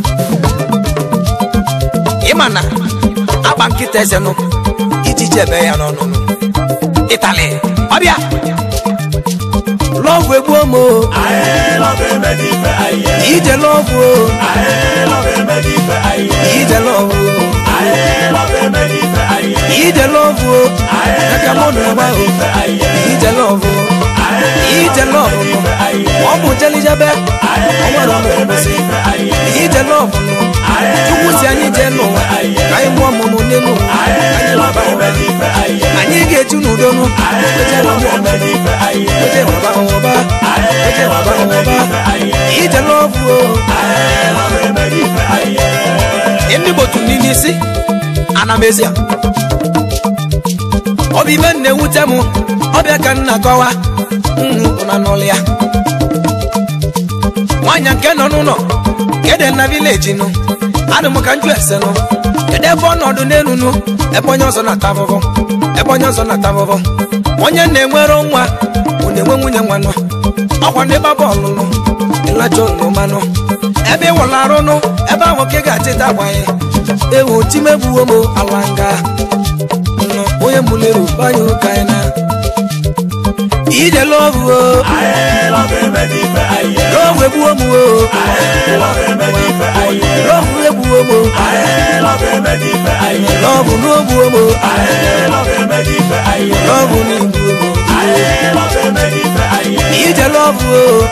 ịma na agba nkịta eze nụ iji chebe ya n'ọnụ nụ ịtali ọbịa lọvụ egbuo m o Anyị lọba emedi ife anyị ye. ije lọvụ o Anyị lọba emedi ife anyị ye. ije lọvụ o Anyị lọba emedi ife anyị ye. ije lọvụ o aka mụ na agba o ije lọvụ ije lọvụ nụ ọ bụ jelijebe ọ nwere ọnụ ụbọchị ije lọvụ nụ chukwu si anyị jee n'ụwa ka anyị mụọ ọmụmụ n'elu ụwa anyị waba ụba anyị ga-eju n'udo nụ oje waba ụba oje waba ụba oje waba ụba ije lọvụ o ndị gbotu n'ime isi ana m ezi ọ bụ ibe na-ewute m ọbịa ka m na-akọwa na n'ụlọ ya nwaanyị nke nọ n'ụlọ kede na vileji nụ adị m ka njụ ese nụ kedu ebe ọnọdụ n'elu nụ ebe onye ọzọ na-ata afụfụ ebe onye ọzọ na-ata afụfụ onye na-enwere nwa ọ na-enwe nwunye nwa nụ ọkwa ndị gba bọọlụ nụ ịlacha olomanụ ebe ịwụla arụ nụ ebe ahụ ka ị ga-achịta agbanye ewu timegbuwo m ala nga nọ onye mụlere banye ụka anyị na ije lọvụ o lọvụ egbuwo m o lọvụ egbuwo m o lọvụ n'ogbuwo m o lọvụ n'igbuwo m o ije lọvụ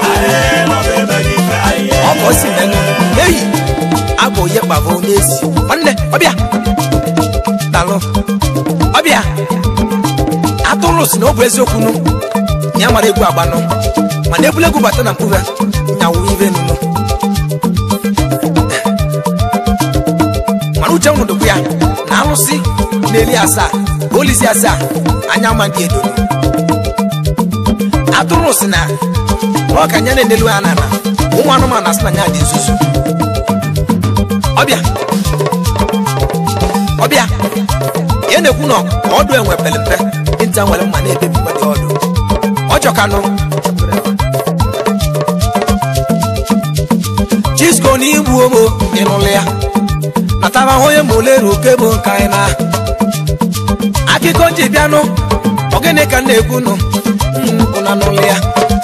o ọkọ si menụ eyi abụ onye kpabụ n'ezi nwanne ọbịa dalụ ọbịa atụrụ si na ọ bụ eziokwu nụ ya mara egwu agbanụ mana ebule egwu bata na mkpụrụ nyawu ive nụnụ mana uche nwụdụkwu ya na alụsị na-eli asaa olizi asaa anya ma ndị edo atụrụ si na ọ ka anya na-enelu ya n'ala ụmụ anụmanụ asị na nya dị nzuzu ọbịa ọbịa ihe na-ekwu na ọdụ enwe pere mpe nta nwere mma na-ebebi mmadụ ọdụ ọjọkanụ chisko na igbu omo ịnụlụ ya natara onye ma olere oke bụ nka anyị na akụkọ ji bịanụ ogene ka m na-ekwu nụ ụna n'ụlụ ya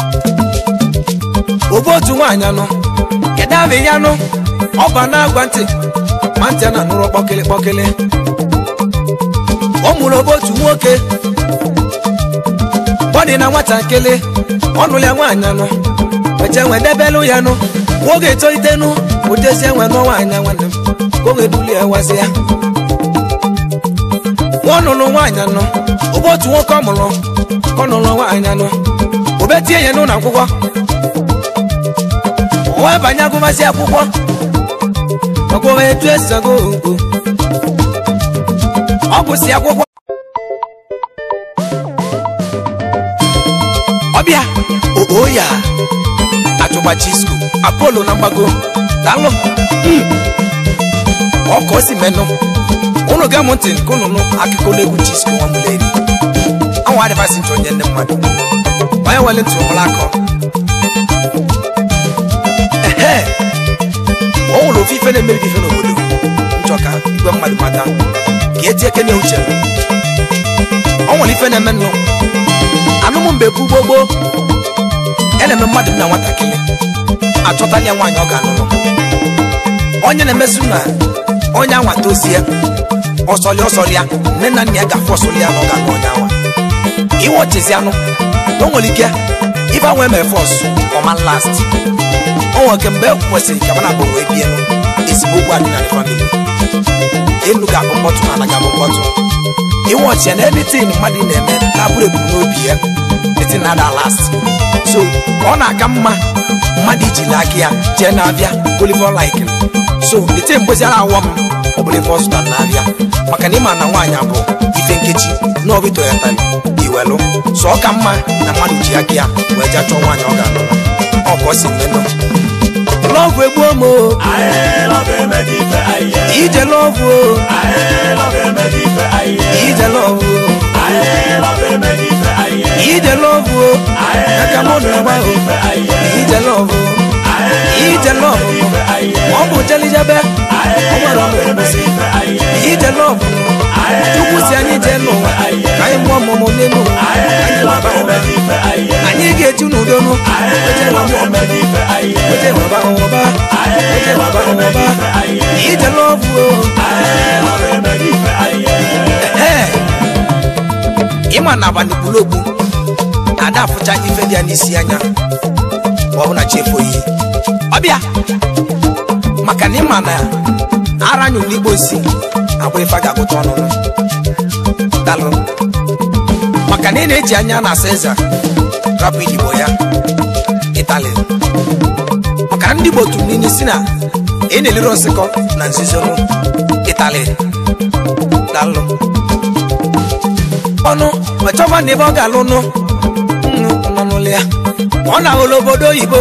obe otu nwaanyị anụ kedu abụ ya nụ ọba na-agwa ntị ma ntị a na-anụrụ kpọkịlị kpọkịlị ọ mụrụ obe otu nwoke bọdị na nwatakịrị ọnụ ya nwaanyị anụ eche nwe debelụ ya nụ nwoke etolitenụ ụdezi enwe nụọ nwaanyị nwanne m ka oge duli ya wazi ya nwa ọnụlụ nwaanyị anụ obe otu nwoke ọ mụrụ ka ọ nụrụ nwaanyị anụ obe tie ya n'ụlọ akwụkwọ wee banye agụmazi akwụkwọ ọgwụwa etu esi agụ ogo ọ gụsị akwụkwọ ọbịa oo ya achụgba chisco apolo na mgbago daalụ ọka o si menụ ụnụ ga mụ ntị nke ụnụnụ akụkọ na-egwu chisco nwamuleri anwa adịbasị ntị onye ndị mmadụ onye wele ntị ụmụrụ akọ ehe ọ nwere ofe ife na-emebi ife n'obodo nchọka igwe mmadụ mata ka eti eke na uche ọ nwere ife na-eme nnụ anụmụ mgbe bụ gbogbo ya na-eme mmadụ na nwatakịrị achọtala ya nwaanyị ọ ga-anụnụ onye na-emesu na onye anwa tozie ọsọlị ọsọlị ya nne na nna ya ga-afụ ọsọlị ya na ọ ga-anụ onye anwa iwe ọchịzi anụ na o nwere ike ife anwa eme fọs ọma last o nwere nke mgbe e kwesịrị ka mana wee bie nụ ezigbo okwu adị na famili elu ga-abụ mkpọtụ ala ga-abụ mkpọtụ iwe ọchịa na editin mmadụ na-eme na-abụrụ ebumnobi ya etin na ada last so ọ na-aka mma mmadụ ijili aka ya jee na-abịa oliver like so ete mgbeziara awọ m ọbụlive ọzụta na-abịa maka na ịma na nwaanyị abụ ife nkechi na ọbịtọ ya tali iwelụ so ọ ka mma na mmadụ ji aka ya wee jee chọọ nwaanyị ọ ga-alụ ọ ka ọ si mmenụ lọvụ egbuo m o ije lọvụ o ije lọvụ o ije lọvụ o aka mụ na agba o ije lọvụ o ije lọvụ ọ bụ jelijebe ọ nwere ọnụ ekwesị ije lọvụ chukwu si anyị jee n'ụwa ka anyị mụọ ọmụmụ n'elu anyị waba ụba anyị ga-eju n'udo nụ oje waba ụba oje waba ụba oje waba ụba ije lọvụ o ehe ịma na abalị buru ogbu na-ada afụcha ife dị ya n'isi anya ma ọ bụ na chi efoghị ọbịa maka na ịma na ara anyụ n'igbo si abụ ife a ga-agụta ọnụnụ dalụ maka na ị na-eji anya na asa eze rapụ igbo ya ịtali maka na ndị igbo tụrụ n'ime si na ị na-elere nsịkọ na nzizonu ịtali dalụ ọnụ wechọba na ebe ọ ga-alụ nụ nnu nọ n'ụlọ ya ọ na-ahụla obodo oyibo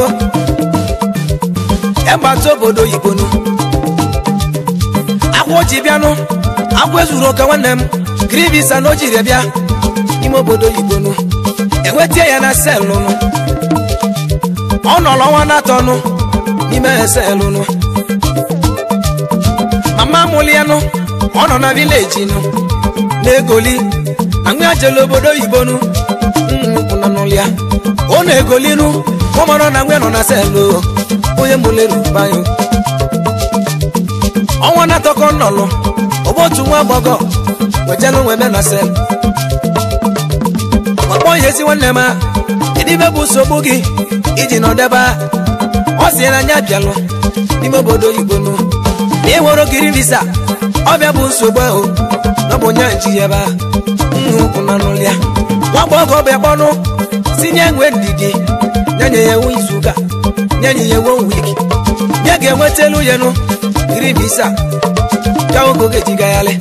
egbata obodo oyibo nụ agwa o ji bịanụ agwa ezuru oke nwanne m krivisa na o jiri bịa n'ime obodo oyibo nụ enwetie ya na selụ nụ ọ nọrọ ọnwa na-atọ nụ n'ime selụ nụ mama mụlị ya nụ ọ nọ na vileji nụ na-egoli na nwa ya jele obodo oyibo nụ nnukwu nọ n'ụlọ ya ọ na-egoli nụ ọ mara na nwa ya nọ na selụ onye mụlere bayo ọnwa na-atọkọ nnọlụ ọbụ otu nwa agbọgọ wejelu nwe me na selụ ọkpọ ihe ezi nwanne m edibe bụ nsogbu gị iji nọdebe ọ si na anya bịalụ n'ime obodo oyibo nụ na ịnwere ogiri visa ọbịa bụ nsogbu ahụ na ọ bụ onye nji ebe a nnukwu na n'ụlọ ya nwa agbọghọ ọbịa kpọnụ si nye nwe ndidi nyenye ya ewu izuụka nyenye ya ewu wiki nye ga-enweta elu ya nụ giri visa ka oge oge ji gagharị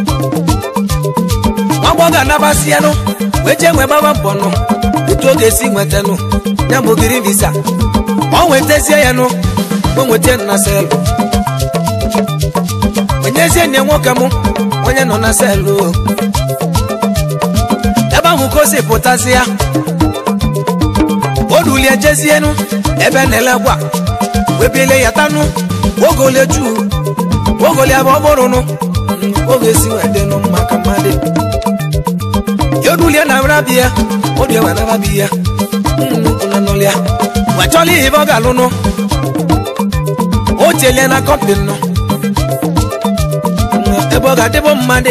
nwa agbọghọ anabasị ya nụ wee jee nwee gbaba mbọ nụ otu oge esi nweta nụ ya bụ giri visa ọ nwetazie ya nụ o nweta na selụ onyezie nye nwoke m onye nọ na selụ ebe ahụ ka o si pụtazi ya o dulie jezienụ ebe na-ele gwa webiele ya tanụ ogole juu ogole ebe ọ bụrụ nụ oge si wee dị nụ maka mmadụ yodulie na rabi ya odie wa na rabi ya nnukwu na n'ụlọ ya wechọla ihe ebe ọ ga-alụ nụ o chelie na kọmpin nụ ebe ọ ga-adịbụ mmadụ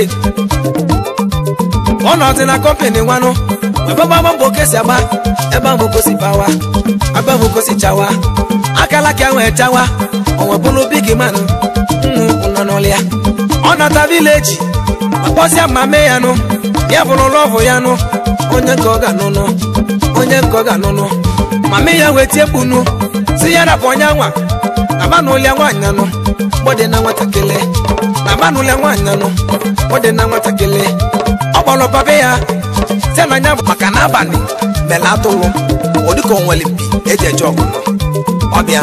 ọ nọzi na kọmpin nwanụ ebe gbagba mbọ kesi agba ebe ahụ kosi bawa ebe ahụ kosi chawa akala ka nwee chawa onwe bụrụ big man nnukwu na n'ụlọ ya ọ nata vileji akpọsịa ma mee ya nụ ya bụrụ lọvụ ya nụ onye nke ọ ga-anụnụ onye nke ọ ga-anụnụ mama ya wee tie kpunu si ya rapụ onye nwa abanụlịa nwaanyị anụ gbọdị na nwatakịrị na abanụlịa nwaanyị anụ gbọdị na nwatakịrị ọ kpọrọ papa ya si na anya maka na abalị mele atụlụ ọ dịka o nwere mpi eji eje ọgụnọ ọbịa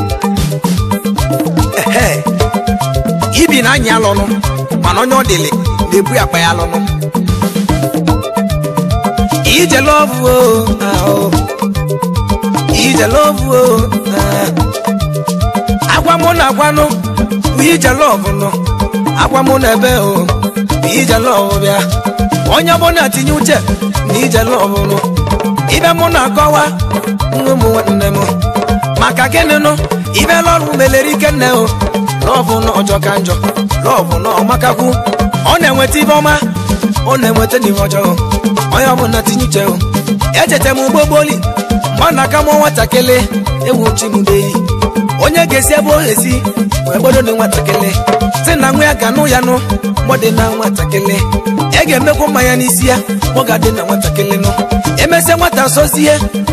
ehe ibi na anya alụnụ mana onye ọ dịlị na-ebu akpa ya alụnụ ije love o ahụ ije love o agwa mụ na agwanụ bụ ije love nọ agwa mụ na ebe o bụ ije love bịa onye ọbụla tinye uche na ije love nụ ibe mụ na-akọwa nwa ụmụ nwanne m maka gịnị nụ ibe lọrụ melere ike nne o lọvụ na ọjọọ ka njọ lọvụ na ọmakakwu ọ na-enweta ibe ọma ọ na-enweta n'ihe ọjọọ onye ọbụla tinye uche o echeta m ugbo gboli mgbe ọ na-aka mụ nwatakịrị ewu chimudeyi onye ga-esi ebe o esi wee gbodo dị nwatakịrị si na nwa ya ga nụ ya nụ mgbọdị na nwatakịrị e ga-emekwa mmanya n'isi ya ọ ga-adị na nwatakịrị nụ emesịa nwata sozie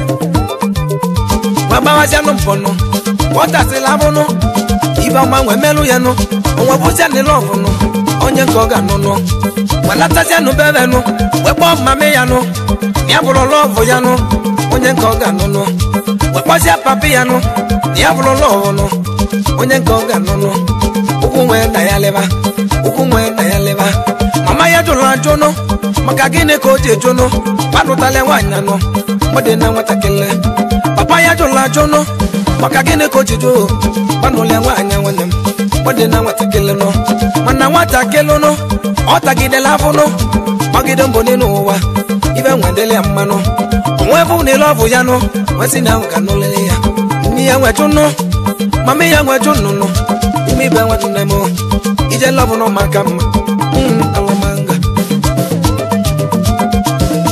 ma gbawazianụ mpọnụ nwatasịrị abụnụ ibe ọma nwee melụ ya nụ onwe bụzia nịlụ ọvụnụ onye nke ọ ga-anụ nụ welatazianụ bebe nụ wee kpọọ mmame ya nụ ya bụrụ lọvụ ya nụ onye nke ọ ga-anụ nụ wee kpọzie papi ya nụ ya bụrụ lọvụ nụ onye nke ọ ga-anụ nụ ụkwụ nwee na ya leba ụkwụ nwee na ya leba mama ya jụrụ ajụ nụ maka gịnị ka o ji eju nụ kpanụtala nwaanyị anụ mgbede na nwatakịrị papa ya jụrụ ajụ nụ maka gịnị ka o ji jụ kpanụla nwaanyị nwanne m mgbede na nwatakịrị nụ mana nwatakịrị nụ ọ tagidela afọ nụ gbagide mbọ n'elu ụwa ibe nwedele ya mmanụ onwe bụ na ile ọbụ ya nụ nwesị na ahụ ka nụlele ya nne ya nweju nụ mama ya nweju nnụnụ ime ibe nwanne m ije lọbụ nụ maka mma alụmanga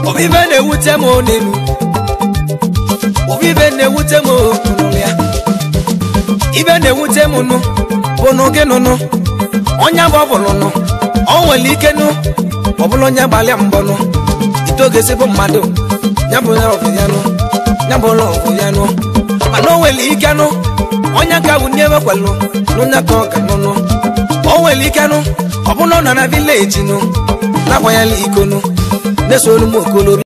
obibe na-ewute m n'elu obibe na-ewute m nụrụ ya ibe na-ewute m nụ bụ nụ gị nụnụ onye bụ ọbụlụ nụ ọ nwere ike nụ ọbụla onye gbalịa mbọ nụ itogesi bụ mmadụ ya bụ ya ọfụ ya nụ ya bụ ụlọ ọfụ ya nụ mana o nwere ike nụ onye ka bụ nye ewekwalụ n'onye ka ọ ga nụnụ o nwere ike nụ ọbụla ọ nọ na vileji nụ na-agbanyela iko nụ na-eso olu m okolori